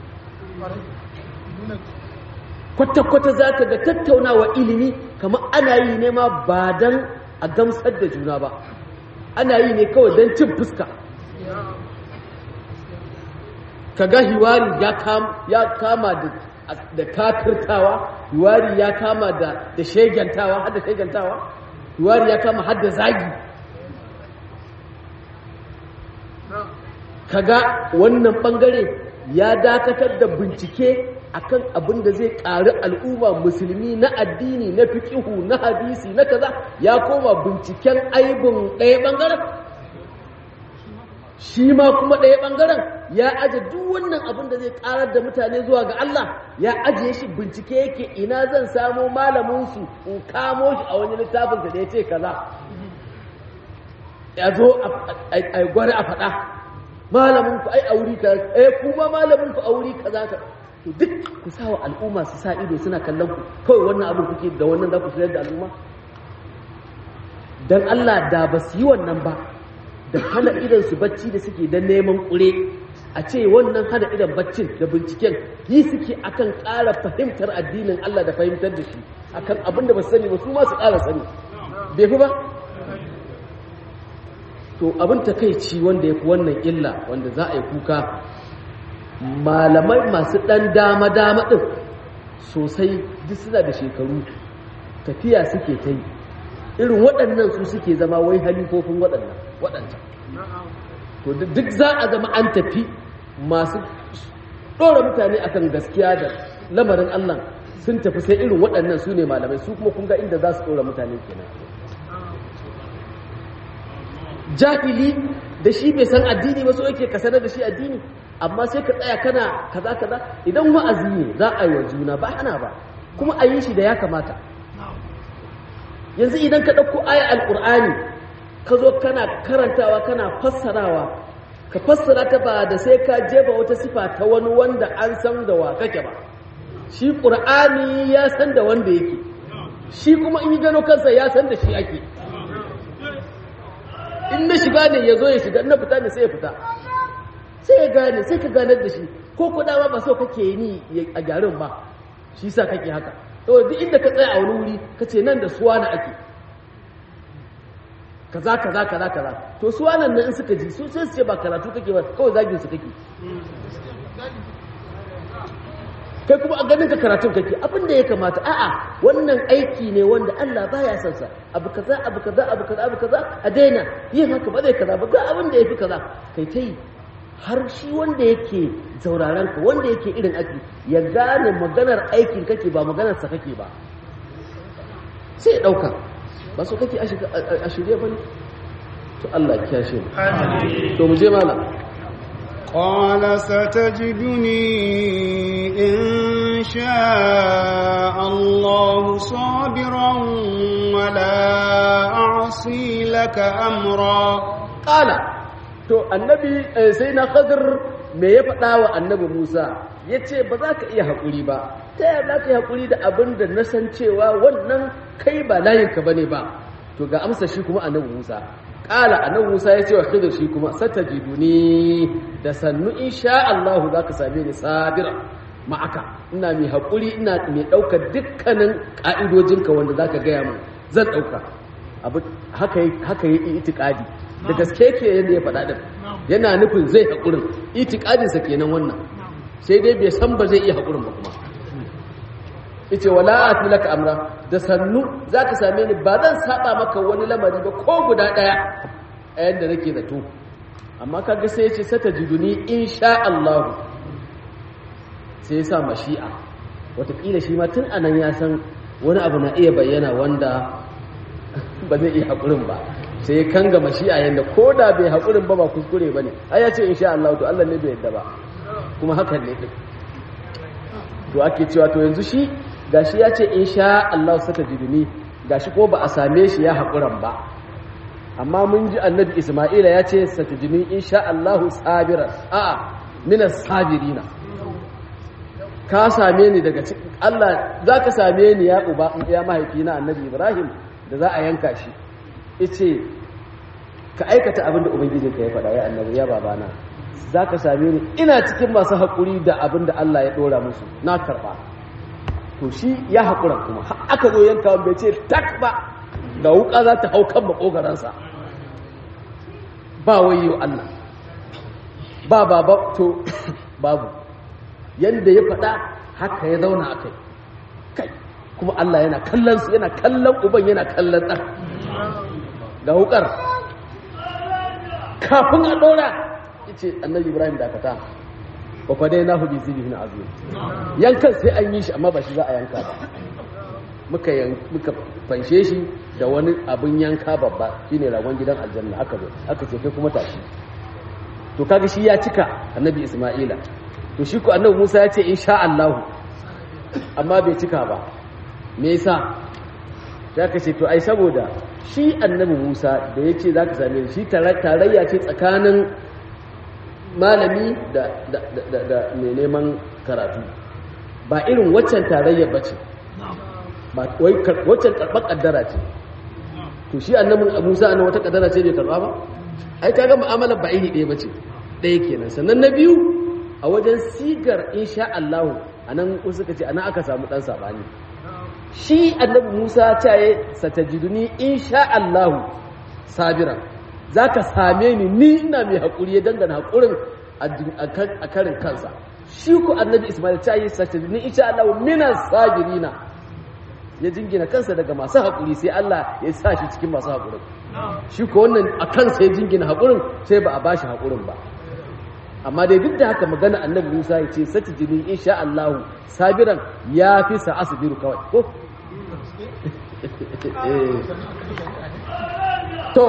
kwata-kwata za ka ga tattaunawa ilimi kamar ana yi ne ma ba don a gamsar da juna ba ana yi ne kawai don cin fuska ka ga hiwari ya kama da kafirtawa hiwari ya kama da shegantawa har da shegantawa hiwari ya kama har da zagi kaga wannan bangare ya dakatar da bincike akan abin da zai ƙari al'umma musulmi na addini na fiƙihu na hadisi na kaza ya koma binciken aibin ɗaya ɓangaren shi ma kuma ɗaya ɓangaren ya aje duk wannan abin da zai ƙarar da mutane zuwa ga Allah ya ajiye shi bincike yake ina zan samo malaminsu in kamo shi a wani littafinsa da ya ce kaza ya zo a gwari a faɗa malaminku ai a wuri kaza eh kuma malaminku a wuri kaza ka to duk ku sa wa al'umma su sa ido suna kallon ku kawai wannan abin kuke da wannan za ku sayar da al'umma dan Allah da ba su yi wannan ba da hana idan su bacci da suke dan neman kure a ce wannan hana idan baccin da binciken yi suke akan ƙara fahimtar addinin Allah da fahimtar da shi akan abin da ba su sani ba su ma su ƙara sani bai fi ba to abin takaici wanda ya fi wannan illa wanda za a yi kuka malamai masu ɗan dama-dama ɗin sosai duk suna da shekaru tafiya suke ta yi irin waɗannan su suke zama wai halifofin waɗannan waɗanta to duk za a zama an tafi masu ɗora mutane akan gaskiya da lamarin Allah sun tafi sai irin waɗannan su ne malamai su kuma kun ga inda za su ɗora mutane kenan jahili da shi bai san addini ba so yake ka sanar da shi addini amma sai ka tsaya kana kaza kaza idan wa'azi ne za a yi wa juna ba ana ba kuma a yi shi da ya kamata yanzu idan ka ɗauko aya alƙur'ani ka zo kana karantawa kana fassarawa ka fassara ta ba da sai ka jefa wata sifa ta wani wanda an san da wa kake ba shi ƙur'ani ya san da wanda yake shi kuma in yi gano kansa ya san da shi ake in na shiga ne ya zo ya shiga na fita ne sai ya fita sai ya gane sai ka ganar da shi ko kuɗa ba so kake yi ni a garin ba shi sa kake haka to duk inda ka tsaya a wani wuri ka ce nan da suwa na ake kaza kaza kaza kaza to suwa nan in suka ji su sai su ce ba karatu kake ba kawai zagin su kake kai kuma a ganin ka karatun kake abin da ya kamata a'a wannan aiki ne wanda Allah baya son sa abu kaza abu kaza abu kaza abu kaza a daina yin haka ba zai kaza ba ga abin da yafi kaza kai ta yi har shi wanda yake zauraron ka wanda yake irin aiki ya gane maganar aikin kake ba maganar sa kake ba sai ya dauka ba so kake a shirye bane to Allah ya kiyashe mu to mu je malam قال ستجدني إن شاء الله صابرا ولا أعصي لك أمرا قال to annabi sai na khadir me ya faɗa wa annabi Musa ya ce ba za ka iya haƙuri ba ta yaya za ka yi haƙuri da abin da na san cewa wannan kai ba layinka ba ne ba to ga amsa shi kuma annabi Musa ƙala annabi Musa ya ce wa Khidir shi kuma satajiduni da sannu insha Allah za ka same ni sabira ma'aka ina mai haƙuri ina mai ɗaukar dukkanin ƙa'idojinka wanda za ka gaya min zan ɗauka abu haka haka yi itikadi da gaske ke yadda ya faɗa din yana nufin zai haƙurin itikadinsa kenan wannan sai dai bai san ba zai iya haƙurin ba kuma ice wala ati laka amra da sannu zaka same ni ba zan saba maka wani lamari ba ko guda daya a yanda nake zato amma kaga sai yace satajiduni insha Allah sai ya sa mashi'a wataƙila shi ma tun anan ya san wani abu na iya bayyana wanda ba zai iya haƙurin ba sai ya kanga mashi'a yanda ko da bai haƙurin ba ba kuskure ba ne ai ya ce insha Allah to Allah ne bai yadda ba kuma hakan ne din to ake cewa to yanzu shi gashi ya ce insha Allah saka jidini gashi ko ba a same shi ya haƙuran ba amma mun ji annabi Isma'ila ya ce satajini insha Allah sabiran a'a minas sabirina ka same ni daga cikin Allah zaka same ni ya uba ya mahaifi na annabi Ibrahim da za a yanka shi yace ka aikata abin da ubangijinka ya faɗa ya annabi ya babana zaka same ni ina cikin masu haƙuri da abin da Allah ya ɗora musu na karɓa to shi ya haƙura kuma aka zo yanka bai ce tak ba ga wuka za ta hau kan makogaransa ba wayo Allah ba baba to babu yadda ya faɗa haka ya zauna a kai kai kuma Allah yana kallon su yana kallon uban yana kallon ɗan ga wukar kafin a ɗora ce annabi ibrahim dakata wa fa dai nahu bi zibhin azim yankan sai an yi shi amma ba shi za a yanka ba muka muka fanshe shi da wani abin yanka babba shine ragon gidan aljanna aka zo aka ce kai kuma tashi to kaga shi ya cika annabi isma'ila to shi ko annabi musa ya ce insha Allah amma bai cika ba me yasa ya ka ce to ai saboda shi annabi musa da ya ce za ka same shi tarayya ce tsakanin malami da mai neman karatu ba irin waccan tarayyar ba ce waccan karɓar ƙaddara ce to shi annabin musa annan wata ƙaddara ce bai karɓa ba ai ta ga mu'amalar ba iri ɗaya ba ce ɗaya kenan sannan na biyu a wajen sigar insha Allah a nan suka ce ana aka samu ɗan saɓani shi annabi musa ta yi satajiduni insha Allah sabiran za ka same ni ni ina mai haƙuri ya dangana haƙurin a karin kansa shi ku annabi ismail ta yi satajiduni insha Allah minan sabirina ya jingina kansa daga masu haƙuri sai Allah ya sa shi cikin masu haƙurin shi ko wannan a kansa ya jingina haƙurin sai ba a ba shi haƙurin ba amma dai duk da haka magana annabi Musa ya ce sati jini insha Allah sabiran ya fi sa asbiru kawai ko to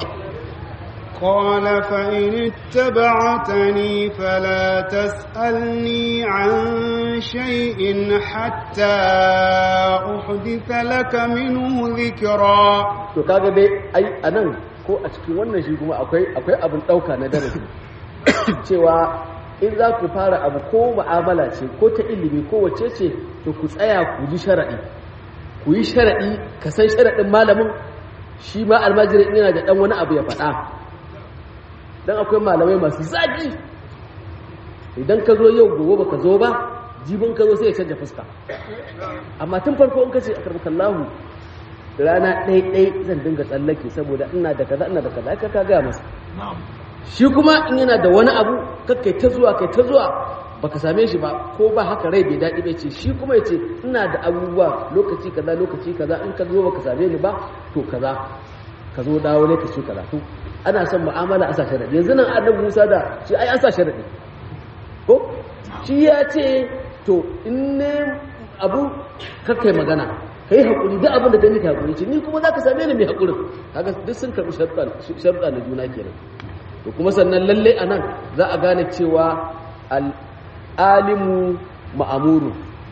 قال فإن اتبعتني فلا تسألني عن شيء حتى أحدث لك منه ذكرا to kaga dai ai anan ko a cikin wannan shi kuma akwai akwai abin dauka na darasi cewa in za ku fara abu ko mu'amala ce ko ta ilimi ko wace ce to ku tsaya ku ji sharaɗi ku yi sharaɗi ka san sharaɗin malamin shi ma almajirin yana da ɗan wani abu ya faɗa don akwai malamai masu zaƙi idan ka zo yau gobe ba ka zo ba jibin ka zo sai ya canja fuska amma tun farko in ka ce a karbakallahu rana ɗai-ɗai zan dinga tsallake saboda ina da kaza ina da kaza ka ka gaya masa shi kuma in yana da wani abu kai ta zuwa kai ta zuwa baka same shi ba ko ba haka rai bai daɗi bai ce shi kuma ya ce ina da abubuwa lokaci kaza lokaci kaza in ka zo baka same ni ba to kaza ka zo dawo ne ka ce kaza to ana son mu'amala a sa sharadi yanzu nan annabi Musa da shi ai an sa sharadi ko shi ya ce to in ne abu kakkai magana kai hakuri duk abin da gani ka hakuri ce ni kuma zaka same ni mai hakurin kaga duk sun karbi sharuɗa na juna kenan to kuma sannan lalle a nan za a gane cewa al'alimu ma'amuru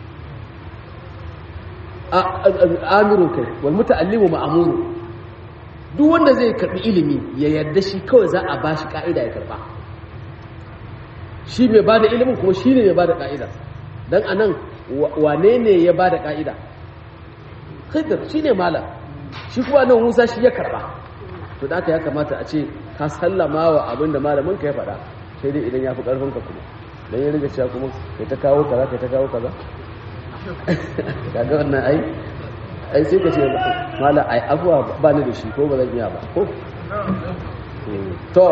amirun kai wal muta'allimu ma'amuru duk wanda zai karbi ilimi ya yarda shi kawai za a bashi ka'ida ya karba shi mai bada ilimin kuma shi ne mai bada ka'ida dan anan wane ne ya bada ka'ida khidr shi ne malam shi kuma nan musa shi ya karba to da aka ya kamata a ce ka sallama wa abin da malamin ka ya faɗa sai dai idan ya fi ƙarfin ka kuma don ya riga cewa kuma kai ta kawo kaza kai ta kawo kaza kaga wannan ai ai sai ka ce mala ai abuwa ba ni da shi ko ba zan iya ba ko to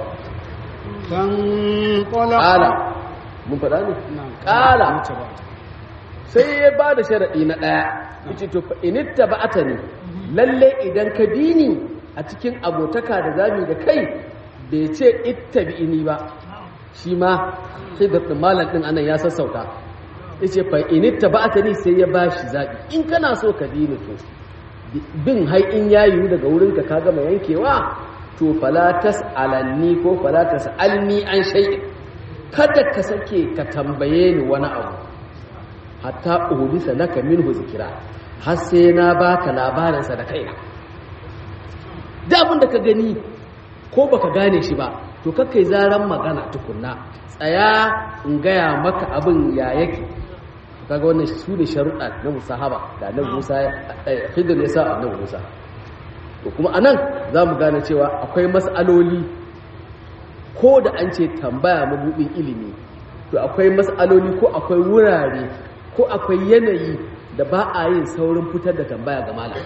فانطلق ƙala mun faɗa ne نعم. ƙala اتبعت. sai ya ba da sharaɗi na ɗaya yace to fa initta ba'ata ne lalle idan ka bi ni a cikin abotaka da zami da kai bai ce ittabi'ini ba shi ma sai da malam din anan ya sassauta yace fa initta ba'ata ni sai ya bashi zabi in kana so ka bi ni to bin hai in yayu daga wurinka ka gama yankewa to fala tas'alanni ko fala tas'alni an shay'in kada ka sake ka tambaye ni wani abu hatta uhudisa laka minhu zikira har sai na baka labarinsa da kaina da abin da ka gani ko baka gane shi ba to kakai zaran magana tukunna tsaya in gaya maka abin ya yake kaga wannan su ne sharuɗa na musahaba da annabi Musa eh, Khidir ya sa annabi Musa to kuma anan za mu gane cewa akwai mas'aloli ko da an ce tambaya mabudin ilimi to akwai mas'aloli ko akwai wurare ko akwai yanayi da ba a yin saurin fitar da tambaya ga malam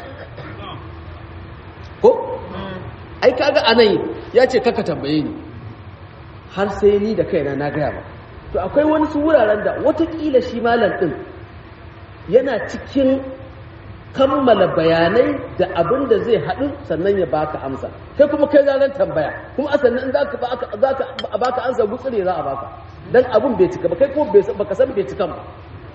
ko ai kaga anan ya ce kaka tambaye ni har sai ni da kaina na gaya ba to akwai wani su wuraren da watakila shi malam din yana cikin kammala bayanai da abin da zai haɗu sannan ya baka amsa kai kuma kai zanen tambaya kuma a sannan za ka baka amsa gutsire za a baka dan abin bai cika ba kai kuma bai san- baka san bai cikan ba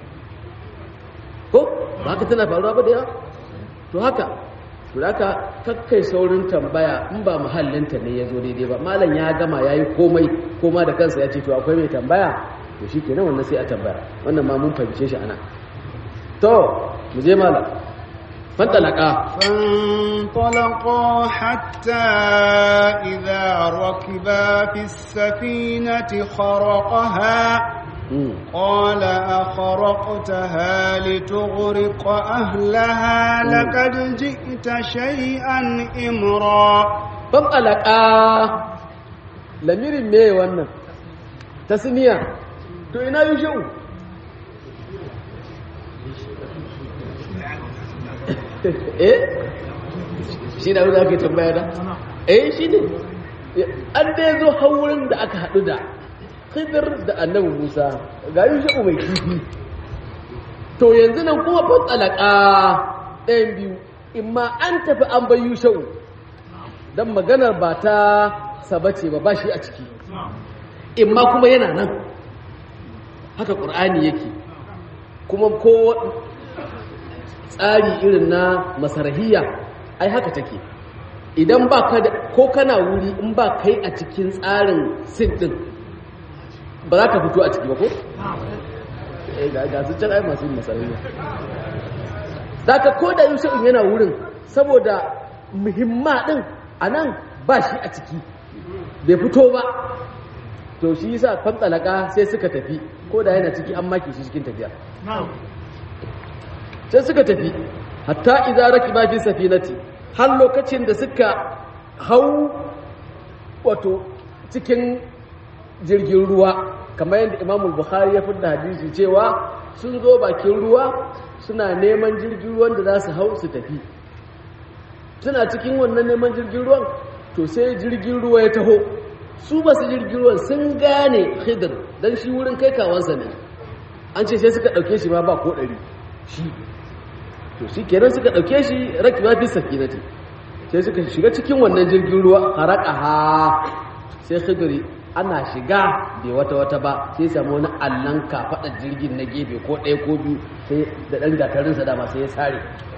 ko ba ka tana faruwa ba da yawa to haka to da haka kakkai saurin tambaya in ba muhallinta ne ya zo daidai ba malam ya gama ya yi komai koma da kansa ya ce to akwai mai tambaya to shi kenan wannan sai a tambaya wannan ma mun fahimce shi ana to mu je malam fantalaka فانطلقا حتى إذا ركبا في السفينة خرقها mm. قال أخرقتها لتغرق أهلها لقد جئت شيئا إمرا fantalaka lamirin me wannan tasniya to ina yushu eh shi da wanda ake tambaya da eh shi ne an dai zo haurin da aka haɗu da khidir da annabi musa ga yushu mai kifi to yanzu nan kuma fatsalaka ɗayan biyu imma an tafi an bai yushu don maganar ba ta sabace ba ba shi a ciki imma kuma yana nan haka ƙur'ani yake kuma ko tsari irin na masarahiya ai haka take idan ba ka da ko kana wuri in ba kai a cikin tsarin sin din ba za ka fito a ciki ba ko? eh ga ga su can ai masu yin masarahiya za ka ko da yusuf yana wurin saboda muhimma din a nan ba shi a ciki bai fito ba to shi yasa fantalaka sai suka tafi ko da yana ciki an maki shi cikin tafiya sai suka tafi hatta idza rakiba fi safinati har lokacin da suka hau wato cikin jirgin ruwa kamar yadda Imam Bukhari ya fidda hadisi cewa sun zo bakin ruwa suna neman jirgin ruwan da za su hau su tafi suna cikin wannan neman jirgin ruwan to sai jirgin ruwa ya taho su ba su jirgin ruwan sun gane khidir don shi wurin kai kawansa ne an ce sai suka ɗauke shi ma ba ko ɗari shi to shi kenan suka ɗauke shi raki ma fi safinati sai suka shiga cikin wannan jirgin ruwa haraka ha sai khidiri ana shiga bai wata wata ba sai samu wani allon kafaɗar jirgin na gefe ko ɗaya ko biyu sai da ɗan gatarinsa dama sai ya sare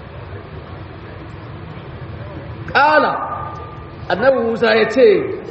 ƙala annabi musa ya ce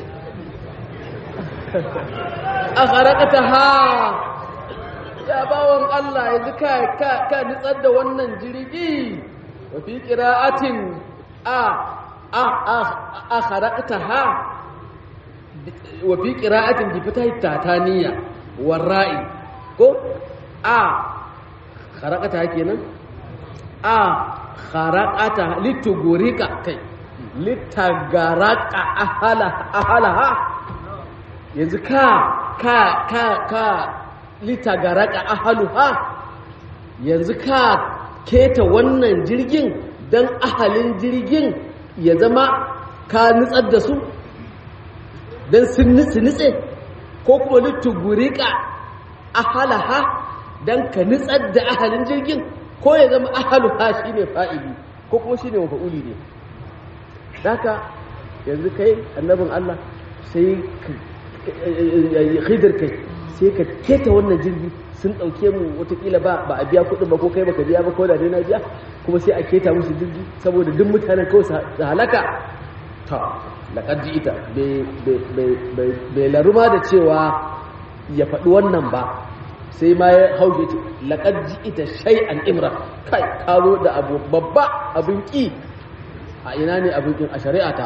a harakata ha ya bawan allah yanzu ka ka nitsar da wannan jirgi wa fi ƙira'atin a a a a harakata ha wa fi ƙira'atin bi fita tataniya warra'i ko a harakata ha kenan a harakata litugurika kai litagaraka ahalaha yanzu ka ka ka ka litagaraka ahaluha yanzu ka keta wannan jirgin don ahalin jirgin ya zama ka nutsar da su don sun nutse ko kuma littugurika ahalaha don ka nutsar da ahalin jirgin ko ya zama ahaluha shi ne fa'ili ko kuma shi ne mafa'uli ne daga yanzu kai annabin Allah sai khidar kai sai ka keta wannan jirgi sun ɗauke mu watakila ba ba a biya kuɗin ba ko kai baka biya ba ko da dai na biya kuma sai a keta musu jirgi saboda duk mutanen kawai su halaka ta laƙar ji ita bai laruma da cewa ya faɗi wannan ba sai ma ya hauke ce laƙar ji ita shai an imra kai karo da abu babba abin ƙi a ina ne abin ƙin a shari'a ta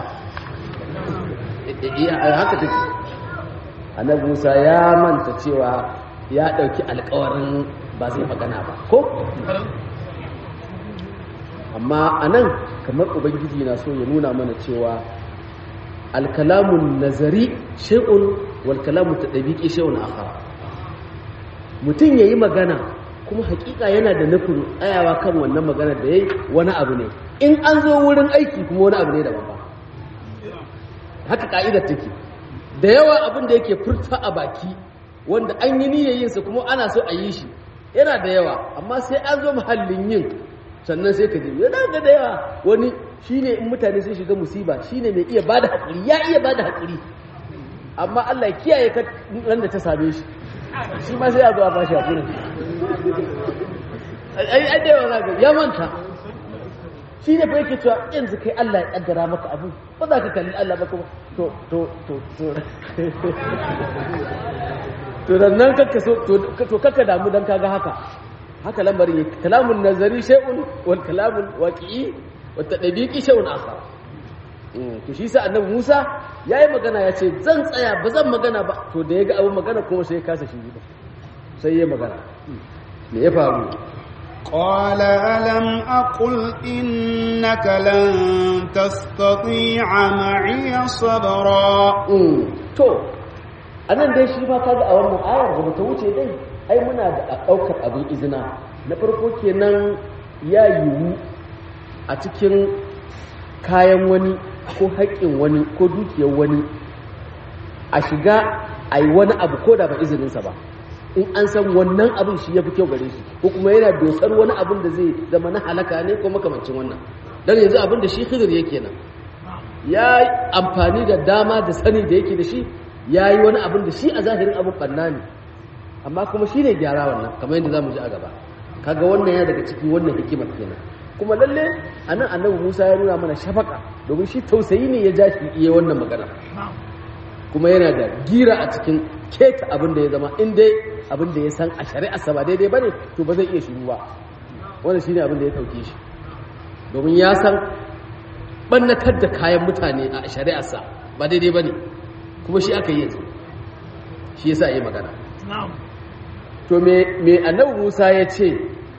haka take annabi musa ya manta cewa ya ɗauki alkawarin ba zai magana ba ko amma a nan kamar ubangiji na so ya nuna mana cewa alkalamun nazari shay'un wal kalamun tadbiqi shay'un akhar mutum yayi magana kuma hakika yana da nufin tsayawa kan wannan magana da yayi wani abu ne in an zo wurin aiki kuma wani abu ne daban ba haka ka'idar take da yawa abin da yake furta a baki wanda an yi niyyar yinsa kuma ana so a yi shi yana da yawa amma sai an zo muhallin yin sannan sai ka ji yana ga da yawa wani shine in mutane sun shiga musiba shine mai iya bada hakuri ya iya bada hakuri amma Allah ya kiyaye ka ran da ta same shi shi ma sai ya zo a bashi hakuri ai ai da yawa ga ya manta shi ne fa yake cewa yanzu kai Allah ya kaddara maka abu ba za ka kalli Allah ba kuma to to to to to dan nan kakka so to kakka damu dan kaga haka haka lambarin yake kalamun nazari shay'un wal kalamul waqi'i wat tadbiqi shay'un akhar to shi sa annabi Musa yayi magana ya ce zan tsaya ba zan magana ba to da ya ga abin magana kuma sai ya kasa shi ba sai ya magana me ya faru قال ألم أقل إنك لن تستطيع معي صبرا to anan dai shi ma kaga a wannan ayar da ta wuce dai ai muna da ɗaukar abin izina na farko kenan ya yiwu a cikin kayan wani ko haƙƙin wani ko dukiyar wani a shiga a yi wani abu ko da ba izininsa ba in an san wannan abin shi ya fi kyau gare shi ko kuma yana dosar wani abin da zai zama na halaka ne ko makamancin wannan don yanzu abin da shi khidir yake nan ya amfani da dama da sani da yake da shi ya yi wani abin da shi a zahirin abin ɓanna ne amma kuma shi ne gyara wannan kamar yadda za mu ji a gaba kaga wannan ya daga cikin wannan hikimar kenan kuma lalle a nan annabi musa ya nuna mana shafaka domin shi tausayi ne ya ja shi iya wannan magana kuma yana da gira a cikin keta abin da ya zama in dai abin da ya san a shari'arsa ba daidai ba ne to ba zai iya shiru ba wannan shi ne abin da ya ɗauke shi domin ya san ɓannatar da kayan mutane a shari'arsa ba daidai ba ne kuma shi aka yi yanzu shi ya sa yi magana to me annabi musa ya ce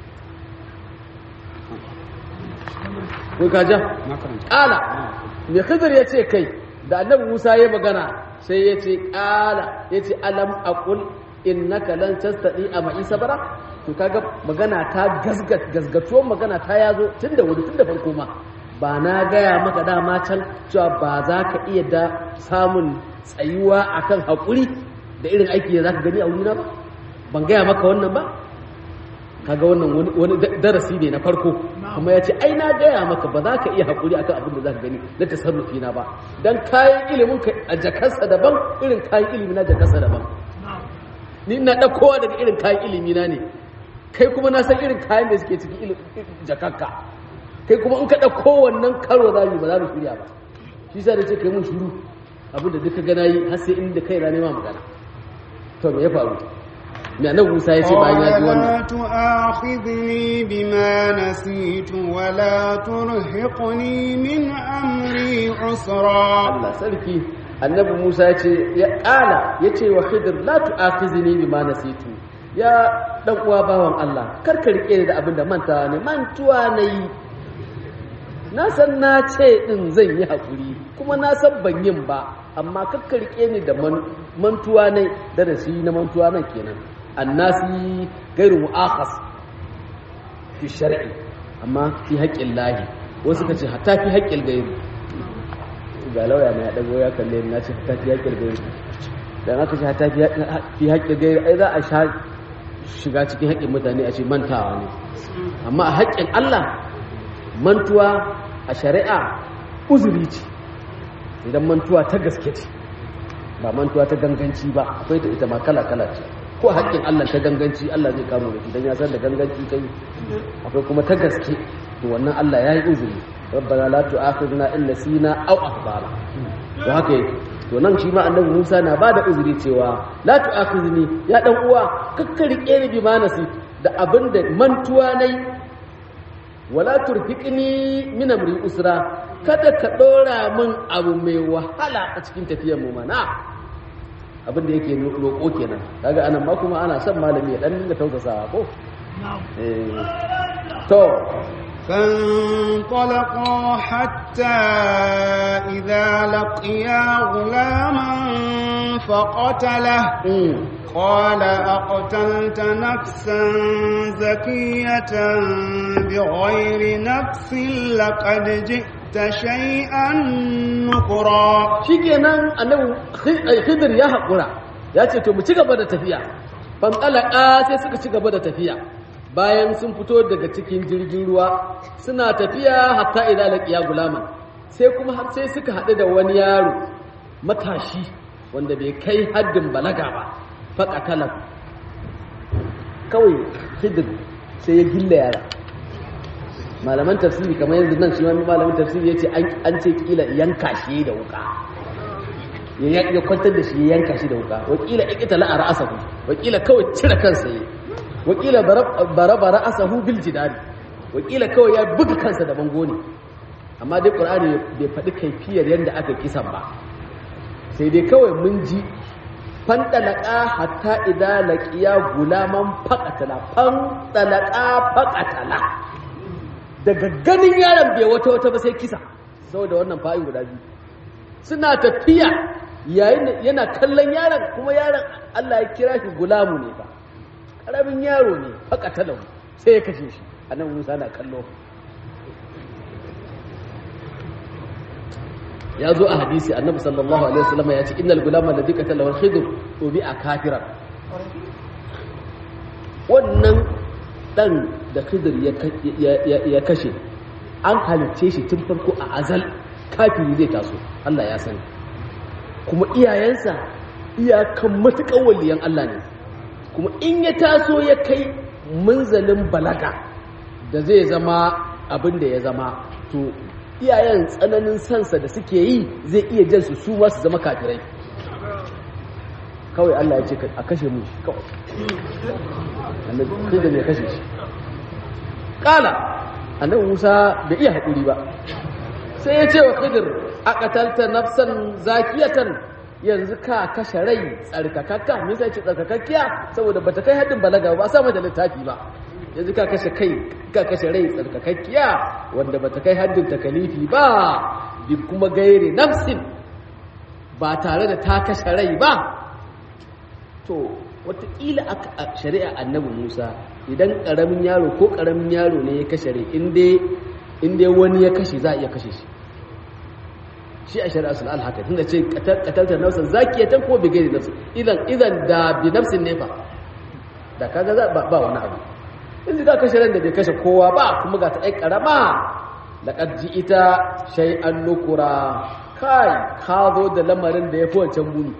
kun kaja ƙala me khidir ya ce kai da annabi musa ya magana sai ya ce ƙala ya ce alam aqul innaka lan tastati a ma'i sabara to kaga magana ta gasgat gasgatuwar magana ta yazo tun da wuri tun da farko ma ba na gaya maka dama can cewa ba za ka iya da samun tsayuwa akan haƙuri da irin aiki da za ka gani a wurina ba ban gaya maka wannan ba kaga wannan wani darasi ne na farko kuma ya ce ai na gaya maka ba za ka iya haƙuri akan abin da za ka gani na tasarrufi na ba don kayan ilimin ka a jakarsa daban irin kayan ilimi na jakarsa daban ni ina ɗaukowa daga irin kayan ilimi na ne kai kuma na san irin kayan da suke ciki jakarka kai kuma in ka ɗauko wannan karo za mu ba za mu shirya ba shi sa da ce kai mun shuru abin da duka gana yi har sai inda kai na nema magana to me ya faru me annabi Musa ya ce bayan ya ji wannan tu'akhidni bima nasitu wa la turhiqni min amri usra Allah sarki annabi Musa ya ce ya kala ya ce wa Khidir la tu'akhidni bima nasitu ya dan uwa bawan Allah kar ka rike ni da abin da manta ne mantuwa nayi na san na ce din zan yi hakuri kuma na san ban yin ba amma kakka rike ni da mantuwa ne darasi na mantuwa nan kenan annasi gairu mu'akhas fi shar'i amma fi haƙƙin lahi wasu ka ce hatta fi haƙƙin gairi ga lauya na ya ɗago ya kalle na ce hatta fi haƙƙin gairi dan aka ce hatta fi haƙƙin gairi ai za a sha shiga cikin haƙƙin mutane a ce mantawa ne amma a haƙƙin Allah mantuwa a shari'a uzuri ce idan mantuwa ta gaske ce ba mantuwa ta ganganci ba akwai ta ita ma kala-kala ce ko haƙƙin Allah ta ganganci Allah zai kamo da idan ya san da ganganci kai akwai kuma ta gaske to wannan Allah ya yi uzuri rabbana la tu'akhidna in nasina aw akhtana to haka yake to nan shi ma annabi Musa na bada uzuri cewa la tu'akhidni ya dan uwa kakkarike ni bi manasi da abinda mantuwa nai wala turfiqni min amri usra kada ka dora min abu mai wahala a cikin tafiyar mu mana abin da yake roƙo kenan kaga anan ma kuma ana son malami ya dan dinga tausasawa ko eh to فانطلقا حتى إذا لقيا غلاما فقتله قال أقتلت نفسا زكية بغير نفس لقد جئت شيئا نكرا shikenan annabi khidir ya haƙura ya ce to mu ci gaba da tafiya fantalaka sai suka ci gaba da tafiya bayan sun fito daga cikin jirgin ruwa suna tafiya hatta idza laqiya gulama sai kuma har sai suka haɗu da wani yaro matashi wanda bai kai haddin balaga ba faƙatala kawai hidir sai ya gilla yara malaman tafsiri kamar yanzu nan shi wani malamin tafsiri ya ce an ce kila yanka shi da wuka ya kwantar da shi ya yanka shi da wuka wakila ikita la'ara asahu wakila kawai cire kansa yi wakila bara-bara asahu bil jidari wakila kawai ya buga kansa da bango ne amma dai ƙur'ani bai faɗi kaifiyar yadda aka kisan ba sai dai kawai mun ji fanɗalaƙa hatta idan laƙiya gulaman faƙatala fanɗalaƙa faƙatala daga ganin yaron bai wata wata ba sai kisa saboda wannan fa'in guda biyu suna tafiya yayin yana kallon yaron kuma yaron Allah ya kira shi gulamu ne ba ƙaramin yaro ne faƙatalahu sai ya kashe shi annabi Musa na kallo ya zo a hadisi annabi sallallahu alaihi wasallam ya ce innal gulama ladhi qatala wal khidr ubi a kafiran wannan dan da khidr ya kashe an halicce shi tun farko a azal kafiri zai taso Allah ya sani kuma iyayensa iyakan matuƙar waliyan Allah ne kuma in ya taso ya kai munzalin balaga da zai zama abin da ya zama to iyayen tsananin sansa da suke yi zai iya jan su su su zama kafirai kawai Allah ya ce a kashe mu shi kawai annabi da ne kashe shi kala annabi Musa bai iya haƙuri ba sai ya ce wa Khidir a qatalta nafsan zakiyatan yanzu ka kashe rai tsarkakakka me yasa ce tsarkakakkiya saboda bata kai haddin balaga ba sa mata littafi ba yanzu ka kashe kai ka kashe rai tsarkakakkiya wanda bata kai haddin takalifi ba bi kuma gairi nafsin ba tare da ta kashe rai ba to wataƙila a shari'a annabi musa idan ƙaramin yaro ko ƙaramin yaro ne ya kashe rai inda wani ya kashe za a iya kashe shi shi a shari'a sun alhaka tunda ce katalta nafsan zakiyatan ko bi gairi nafsin idan idan da bi nafsin ne ba da kaga za ba wani abu yanzu ka kashe ran da bai kashe kowa ba kuma ga ta ai karama laqad ita shay'an nukura kai ka zo da lamarin da yafi wancan muni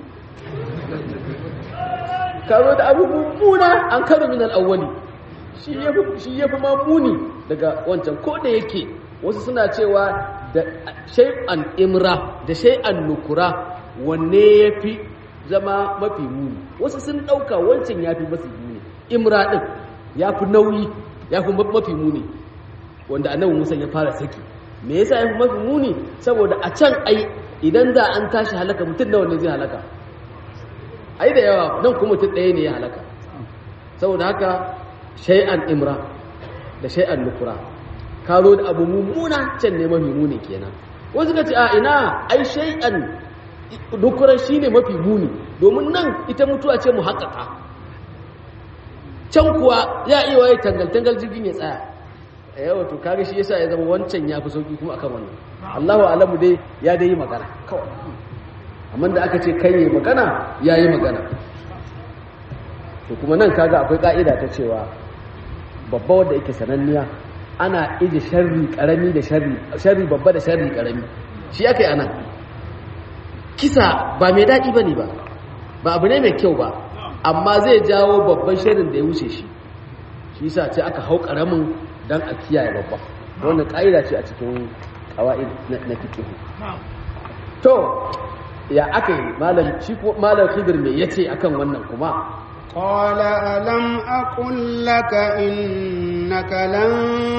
ka zo da abu mummuna an karo min al-awwali shi yafi shi yafi ma muni daga wancan ko da yake wasu suna cewa da shay'an imra da shay'an nukura wanne yafi zama mafi muni wasu sun dauka wancan yafi mafi muni imra din yafi nauyi yafi mafi muni wanda annabi Musa ya fara saki me yasa yafi mafi muni saboda a can ai idan da an tashi halaka mutum nawa ne zai halaka ai da yawa nan kuma mutum ɗaya ne ya halaka saboda haka shay'an imra da shay'an nukura ka zo da abu mummuna can ne mafi muni kenan wasu ka ce a ina ai shay'an nukura shine mafi muni domin nan ita mutuwa ce mu haƙaƙa can kuwa ya iya waye tangal-tangal jirgin ya tsaya yawa to kaga shi yasa ya zama wancan ya fi sauki kuma akan wannan Allahu alamu dai ya dai yi magana kawai amma da aka ce kai yi magana ya yi magana to kuma nan kaga akwai ka'ida ta cewa babba wanda yake sananniya ana ije sharri karami da sharri sharri babba da sharri karami shi aka yi anan kisa ba mai daɗi ba ne ba ba abu ne mai kyau ba amma zai jawo babban sharrin da ya wuce shi shi sa ce aka hau karamin don a kiyaye babba wannan ƙa'ida ce a cikin ƙawa'id na fikihu to ya aka yi malam shi ko malam khidir me yace akan wannan kuma قال ألم أقل لك إنك لن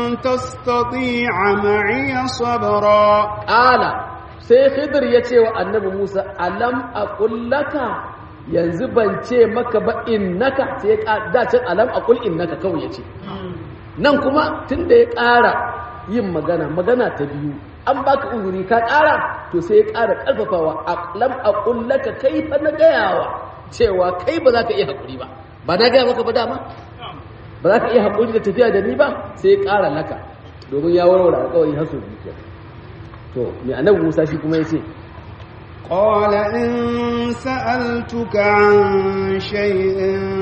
تستطيع معي صبرا ala sai khidir yace wa annabi Musa alam aqul laka yanzu ban ce maka ba innaka sai da can alam aqul innaka kawai yace nan kuma tunda ya ƙara yin magana magana ta biyu an baka uzuri ka ƙara to sai ya ƙara ƙarfafawa lam aqul laka kai fa na gayawa cewa kai ba za ka iya haƙuri ba ba na gaya maka ba dama ba za ka iya haƙuri da tafiya da ni ba sai ya ƙara laka domin ya warware alƙawari har sau biyu to mai annabi Musa shi kuma ya ce قال إن سألتك عن شيء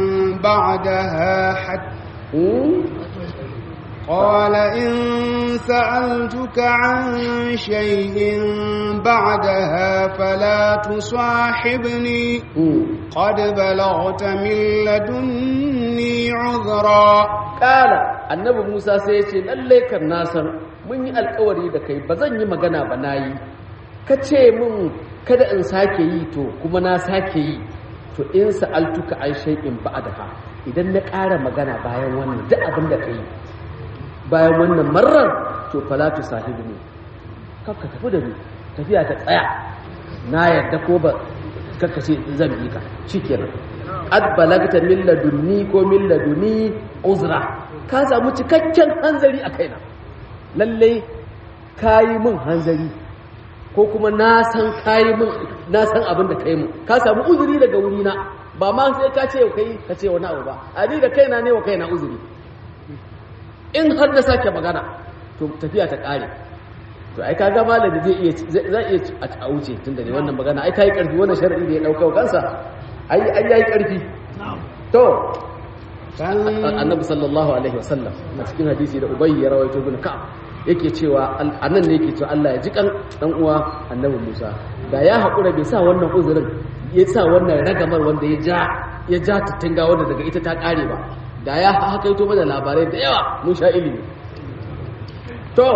بعدها حتى قال إن سألتك عن شيء بعدها فلا تصاحبني قد بلغت من لدني عذرا قال annabi Musa sai ya ce lalle kan na san mun yi alkawari da kai ba zan yi magana ba nayi ka ce min kada in sake yi to kuma na sake yi to in sa'altuka an shay'in ba'daha idan na ƙara magana bayan wannan duk abin da kai bayan wannan marar to falatu sahibi ne kakka tafi da ni tafiya ta tsaya na yarda ko ba kakka ce zan bi ka shikenan ad balagta min ladunni ko min laduni uzra ka samu cikakken hanzari a kaina lalle kayi min hanzari ko kuma na san kayi min na san abin da kai min ka samu uzuri daga wurina ba ma sai ka ce kai ka ce wani abu ba a ni da kaina ne wa kaina uzuri in har da sake magana to tafiya ta kare to ai kaga malami zai iya zai iya a wuce tunda ne wannan magana ai kai karfi wannan sharadi da ya dauka kansa ai ai yayi karfi to annabi sallallahu alaihi wasallam a cikin hadisi da ubayy ya rawaito ibn ka'ab yake cewa annan ne yake cewa Allah ya ji kan dan uwa annabi Musa da ya hakura bai sa wannan uzurin ya sa wannan ragamar wanda ya ja ya ja tuttunga wanda daga ita ta kare ba da ya hakaito mana labarai da yawa mun sha ilimi to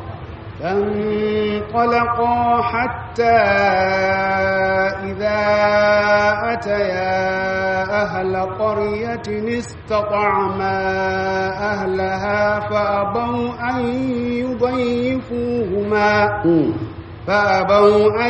فانطلقا حتى إذا أتيا أهل قرية استطعما أهلها فأبوا أن يضيفوهما فأبوا أن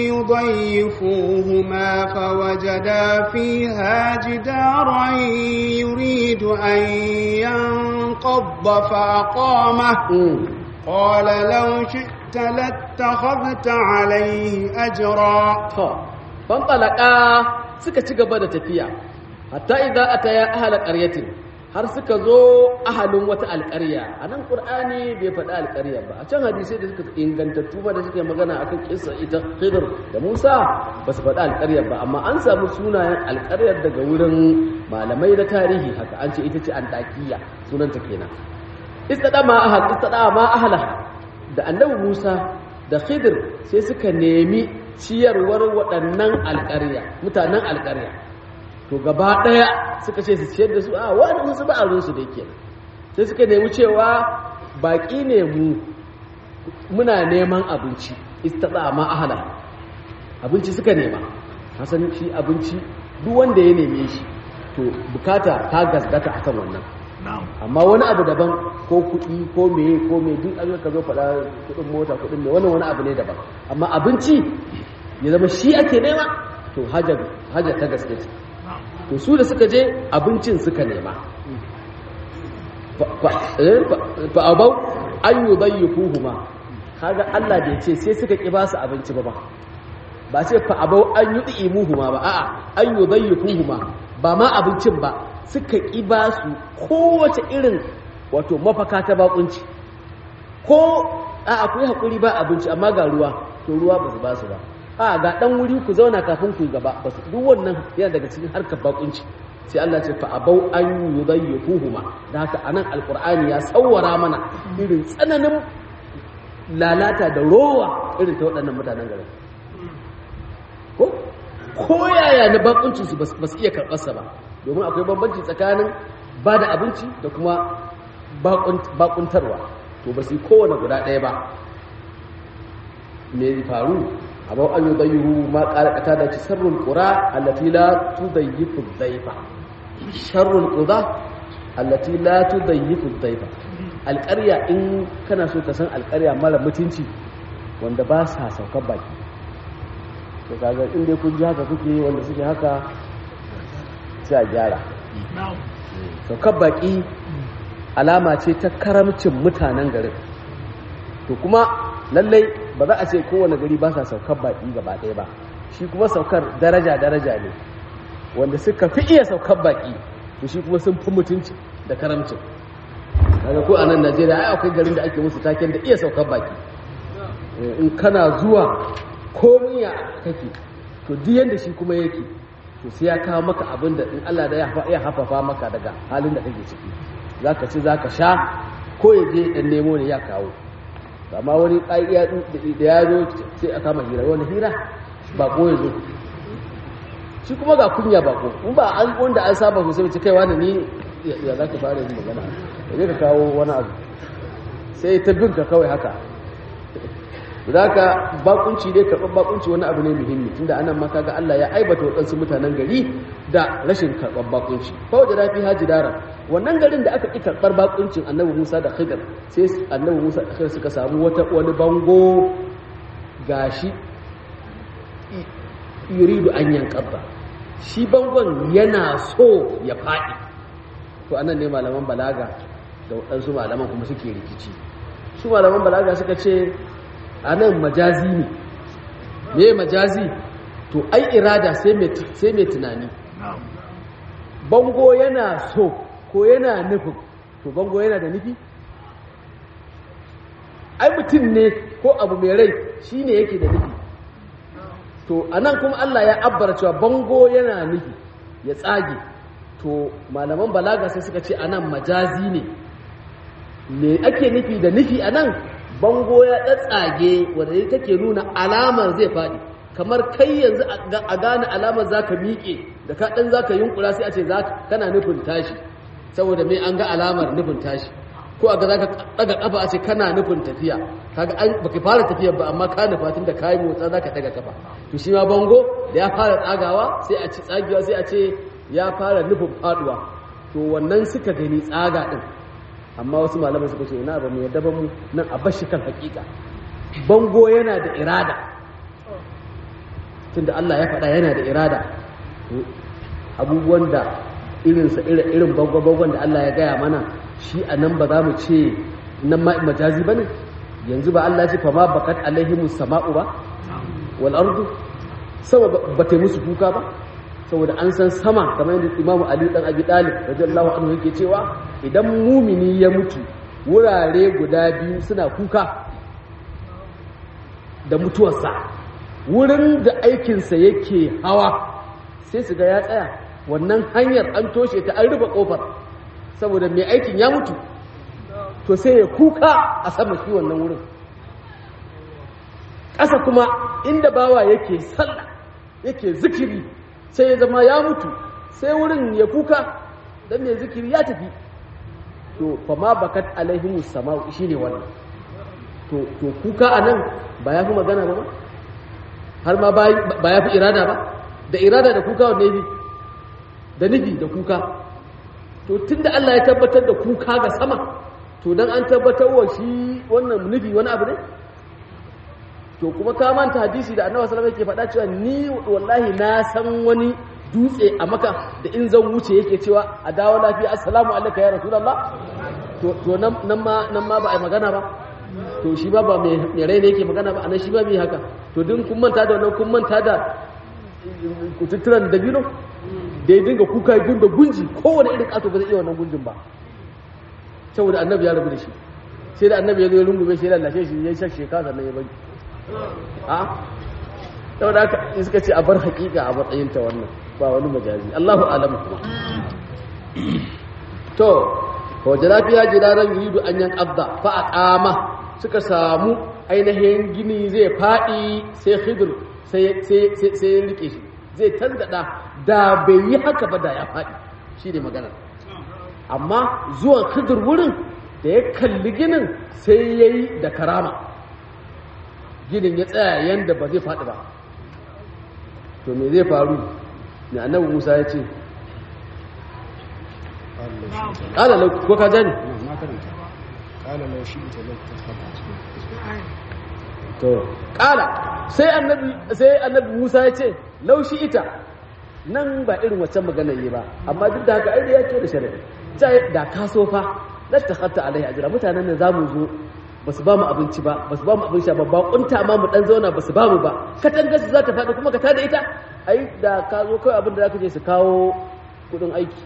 يضيفوهما فوجدا فيها جدارا يريد أن ينقض فأقامه قال لو شئت لاتخذت عليه أجرا فانطلقا suka ci gaba da tafiya hatta idza ataya ahla qaryatin har suka zo ahalin wata alƙarya a nan ƙur'ani bai faɗi alƙarya ba a can hadisai da suka ingantattu ba da suke magana akan kissa ita khidir da musa ba su faɗi alƙaryar ba amma an samu sunayen alƙaryar daga wurin malamai na tarihi haka an ce ita ce antakiya sunanta kenan istada ma ahal istada ma ahlaha da annabi musa da khidir sai suka nemi ciyarwar waɗannan alƙarya mutanen alƙarya to gaba ɗaya suka ce su ciyar da su a wani wasu ba'arinsu da yake sai suka nemi cewa baƙi ne mu muna neman abinci istada ma ahala abinci suka nema hasan shi abinci duk wanda ya neme shi to bukata ta gasgata akan wannan amma wani abu daban ko kuɗi ko meye ko meye duk an ka zo faɗa kuɗin mota kuɗin mai wannan wani abu ne daban amma abinci ya zama shi ake nema to hajar ta gaske ce to su da suka je abincin suka nema fa abau an yi zayyafuhuma kaga Allah da ya ce sai suka ƙi ba su abinci ba ba ba ce fa abau an yi ɗi'imuhuma ba a'a an yi zayyafuhuma ba ma abincin ba suka ƙi ba su kowace irin wato mafaka ta bakunci ko a akwai hakuri ba abinci amma ga ruwa to ruwa ba su ba su ba a ga dan wuri ku zauna kafin ku yi gaba ba su duk wannan yana daga cikin harkar bakunci sai Allah ce fa abau an yudayyifuhuma da haka anan alqur'ani ya sawwara mana irin tsananin lalata da rowa irin ta waɗannan mutanen garin ko ko yaya na bakuncin su ba su iya karɓar sa ba domin akwai bambanci tsakanin ba da abinci da kuma bakuntarwa to ba su yi kowane guda ɗaya ba me faru abu an yi dayyuhu ma ƙarƙata da ci sarrun ƙura allati la tudayyifu dhaifa sharrul quda allati la tudayyifu dhaifa alƙarya in kana so ka san alƙarya mara mutunci wanda ba sa saukar baki to kaga in dai kun ji haka kuke wanda suke haka sai a gyara saukar baki alama ce ta karamcin mutanen garin to kuma lallai ba za a ce kowane gari ba sa saukar baki gaba ɗaya ba shi kuma saukar daraja-daraja ne wanda suka fi iya saukar baki to shi kuma sun fi mutunci da karamcin daga ko a nan najeriya ai akwai garin da ake musu taken da iya saukar baki in kana zuwa komiya kake to duk yanda shi kuma yake to sai ya kawo maka abin da in Allah da ya hafafa maka daga halin da kake ciki zaka ci zaka sha ko ya je dan nemo ne ya kawo amma wani ƙa'iya da ya zo sai a kama hira wani hira bako ya zo shi kuma ga kunya bako in ba an wanda an saba sosai mace kai wani ni ya za ka fara yin magana da ka kawo wani abu sai ta bin ka kawai haka za ka bakunci dai karɓar bakunci wani abu ne muhimmi tunda anan ma kaga Allah ya aibata waɗansu mutanen gari da rashin karɓar bakunci fa da rafi haji dara wannan garin da aka ƙi karɓar bakuncin annabi Musa da Khidir sai annabi Musa da Khidir suka samu wata wani bango gashi yuridu an yankabba shi bangon yana so ya faɗi to anan ne malaman balaga da waɗansu malaman kuma suke rikici su malaman balaga suka ce a nan majazi ne me majazi to ai irada sai mai tunani bango yana so ko yana nufin to bango yana da nufi ai mutum ne ko abu mai rai shi ne yake da nufi to a nan kuma Allah ya abbara cewa bango yana nufi ya tsage to malaman balaga sai suka ce a nan majazi ne me ake nufi da nufi a nan bango ya tsatsage wanda take nuna alamar zai faɗi kamar kai yanzu a gane alamar za ka miƙe da ka ɗan za ka yunkura sai a ce kana nufin tashi saboda mai an ga alamar nufin tashi ko a ga za ka ɗaga ƙafa a ce kana nufin tafiya kaga an baka fara tafiyar ba amma ka nufa tun da ka yi motsa za ka ɗaga ƙafa to shi ma bango da ya fara tsagawa sai a ci tsagewa sai a ce ya fara nufin faɗuwa to wannan suka gani tsaga ɗin amma wasu malamai suka ce ina ba mu yadda ba mu nan a bashi kan hakika bango yana da irada tunda Allah ya faɗa yana da irada abubuwan da irinsa irin bango-bangon da Allah ya gaya mana shi a nan ba za mu ce nan majazi ba ne yanzu ba Allah ce fa ma bakat alaihimu sama'u ba wal ardu sama ba ta musu kuka ba saboda an san sama kamar yadda imamu ali dan abi dalib radiyallahu anhu yake cewa idan mumini ya mutu wurare guda biyu suna kuka da mutuwarsa wurin da aikinsa yake hawa sai su ga ya tsaya wannan hanyar an toshe ta an rufe kofar saboda mai aikin ya mutu to sai ya kuka a sama shi wannan wurin ƙasa kuma inda bawa yake sallah yake zikiri sai ya zama ya mutu sai wurin ya kuka dan mai zikiri ya tafi to fa ma bakat alaihimus sama'u shine wannan to to kuka anan ba ya fi magana ba har ma ba ya fi irada ba da irada da kuka wanne ne da nufi da kuka to tunda Allah ya tabbatar da kuka ga sama to dan an tabbatar wa shi wannan nufi wani abu ne to kuma ka manta hadisi da annabi sallallahu alaihi wasallam yake faɗa cewa ni wallahi na san wani dutse a maka da in zan wuce yake cewa a dawo lafiya assalamu alaikum ya rasulullah to to nan ma nan ma ba a magana ba to shi ba ba mai rai ne yake magana ba anan shi ba mai haka to din kun manta da wannan kun manta da kututturan dabino da ya dinga kuka ya dinga gunji kowane irin kato ba zai iya wannan gunjin ba saboda annabi ya rabu da shi sai da annabi ya zo ya rungume shi ya lallashe shi ya shashe ka sannan ya bari a saboda haka in suka ce a bar hakika a matsayin ta wannan ba wani majazi Allahu alam kuma to ko jarafiya jiraran yuridu an yan abda fa aqama suka samu ainihin gini zai fadi sai khidr sai sai sai ya rike shi zai tanzada da bai yi haka ba da ya fadi shine magana amma zuwan khidr wurin da ya kalli ginin sai yayi da karama ginin ya tsaya yanda ba zai fadi ba to me zai faru ne annabi Musa ya ce قال لو ko ka jani ما كرمت قال لو شئت لاتخذت to kala sai annabi sai annabi Musa ya ce laushi ita nan ba irin waccan magana yi ba amma duk da haka ai ya ce da sharadi sai da ka so fa lattakhatta alaihi ajra mutanen nan zamu zo basu ba mu abinci ba basu ba mu abin sha ba ba kunta ma mu dan zauna basu ba mu ba katanga su za ta faɗi kuma ka tada ita ai da ka zo kai abin da zaka je su kawo kudin aiki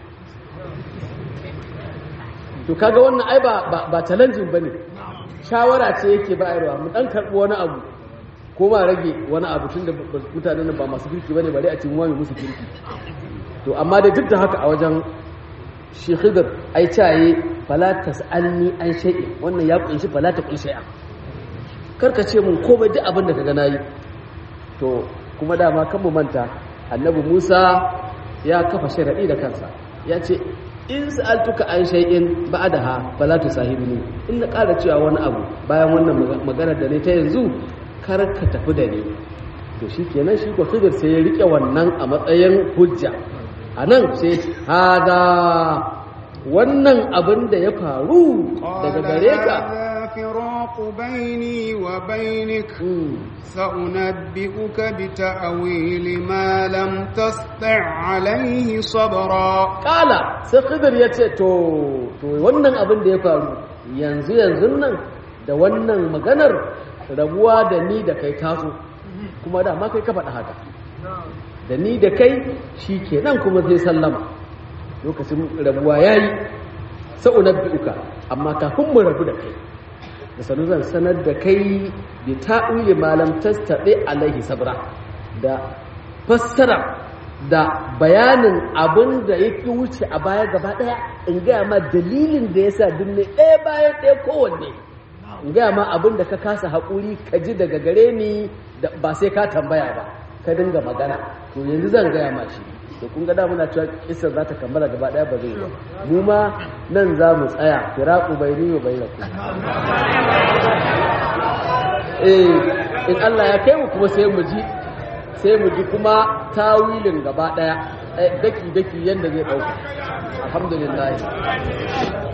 to kaga wannan ai ba ba challenging bane shawara ce yake bayarwa mu dan karbi wani abu ko ma rage wani abu tunda mutanen nan ba masu kirki bane bare a cikin wani musu kirki to amma da duk da haka a wajen shi khidr ai caye fala tasalni an shay'in wannan ya kunshi fala ta kunshi shay'a karka ce mun komai duk abin da kaga nayi to kuma dama kan mu manta annabi Musa ya kafa sharadi da kansa ya ce in sa'altuka an shay'in ba'daha fala tusahibni in na ƙara cewa wani abu bayan wannan magana da ne ta yanzu kar ka tafi da ni to shikenan shi ko Khidir sai ya rike wannan a matsayin hujja anan sai hada wannan abin da ya faru daga gare ka فراق بيني وبينك سأنبئك بتأويل ما لم تستع عليه صبرا قال سخضر yace to to wannan abin da ya faru yanzu yanzu nan da wannan maganar rabuwa da ni da kai taso kuma da ma kai ka faɗa haka da ni da kai shi kenan kuma zai sallama lokacin rabuwa yayi sa'unabbi'uka amma kafin mu rabu da kai da sanu zan sanar da kai bi ta'uli malam tastaɗe alaihi sabra da fassara da bayanin abin da ya ƙi wuce a baya gaba ɗaya in gaya ma dalilin da ya sa dunne ɗaya bayan ɗaya kowanne in gaya ma abin da ka kasa haƙuri ka ji daga gare ni ba sai ka tambaya ba ka dinga magana to yanzu zan gaya ma shi da kun ga da muna cewa kisar za ta kammala gaba daya ba zai ba mu ma nan za mu tsaya firaku bai ni bai da ku eh in Allah ya kai mu kuma sai mu ji sai mu ji kuma tawilin gaba daya daki daki yanda zai dauka alhamdulillah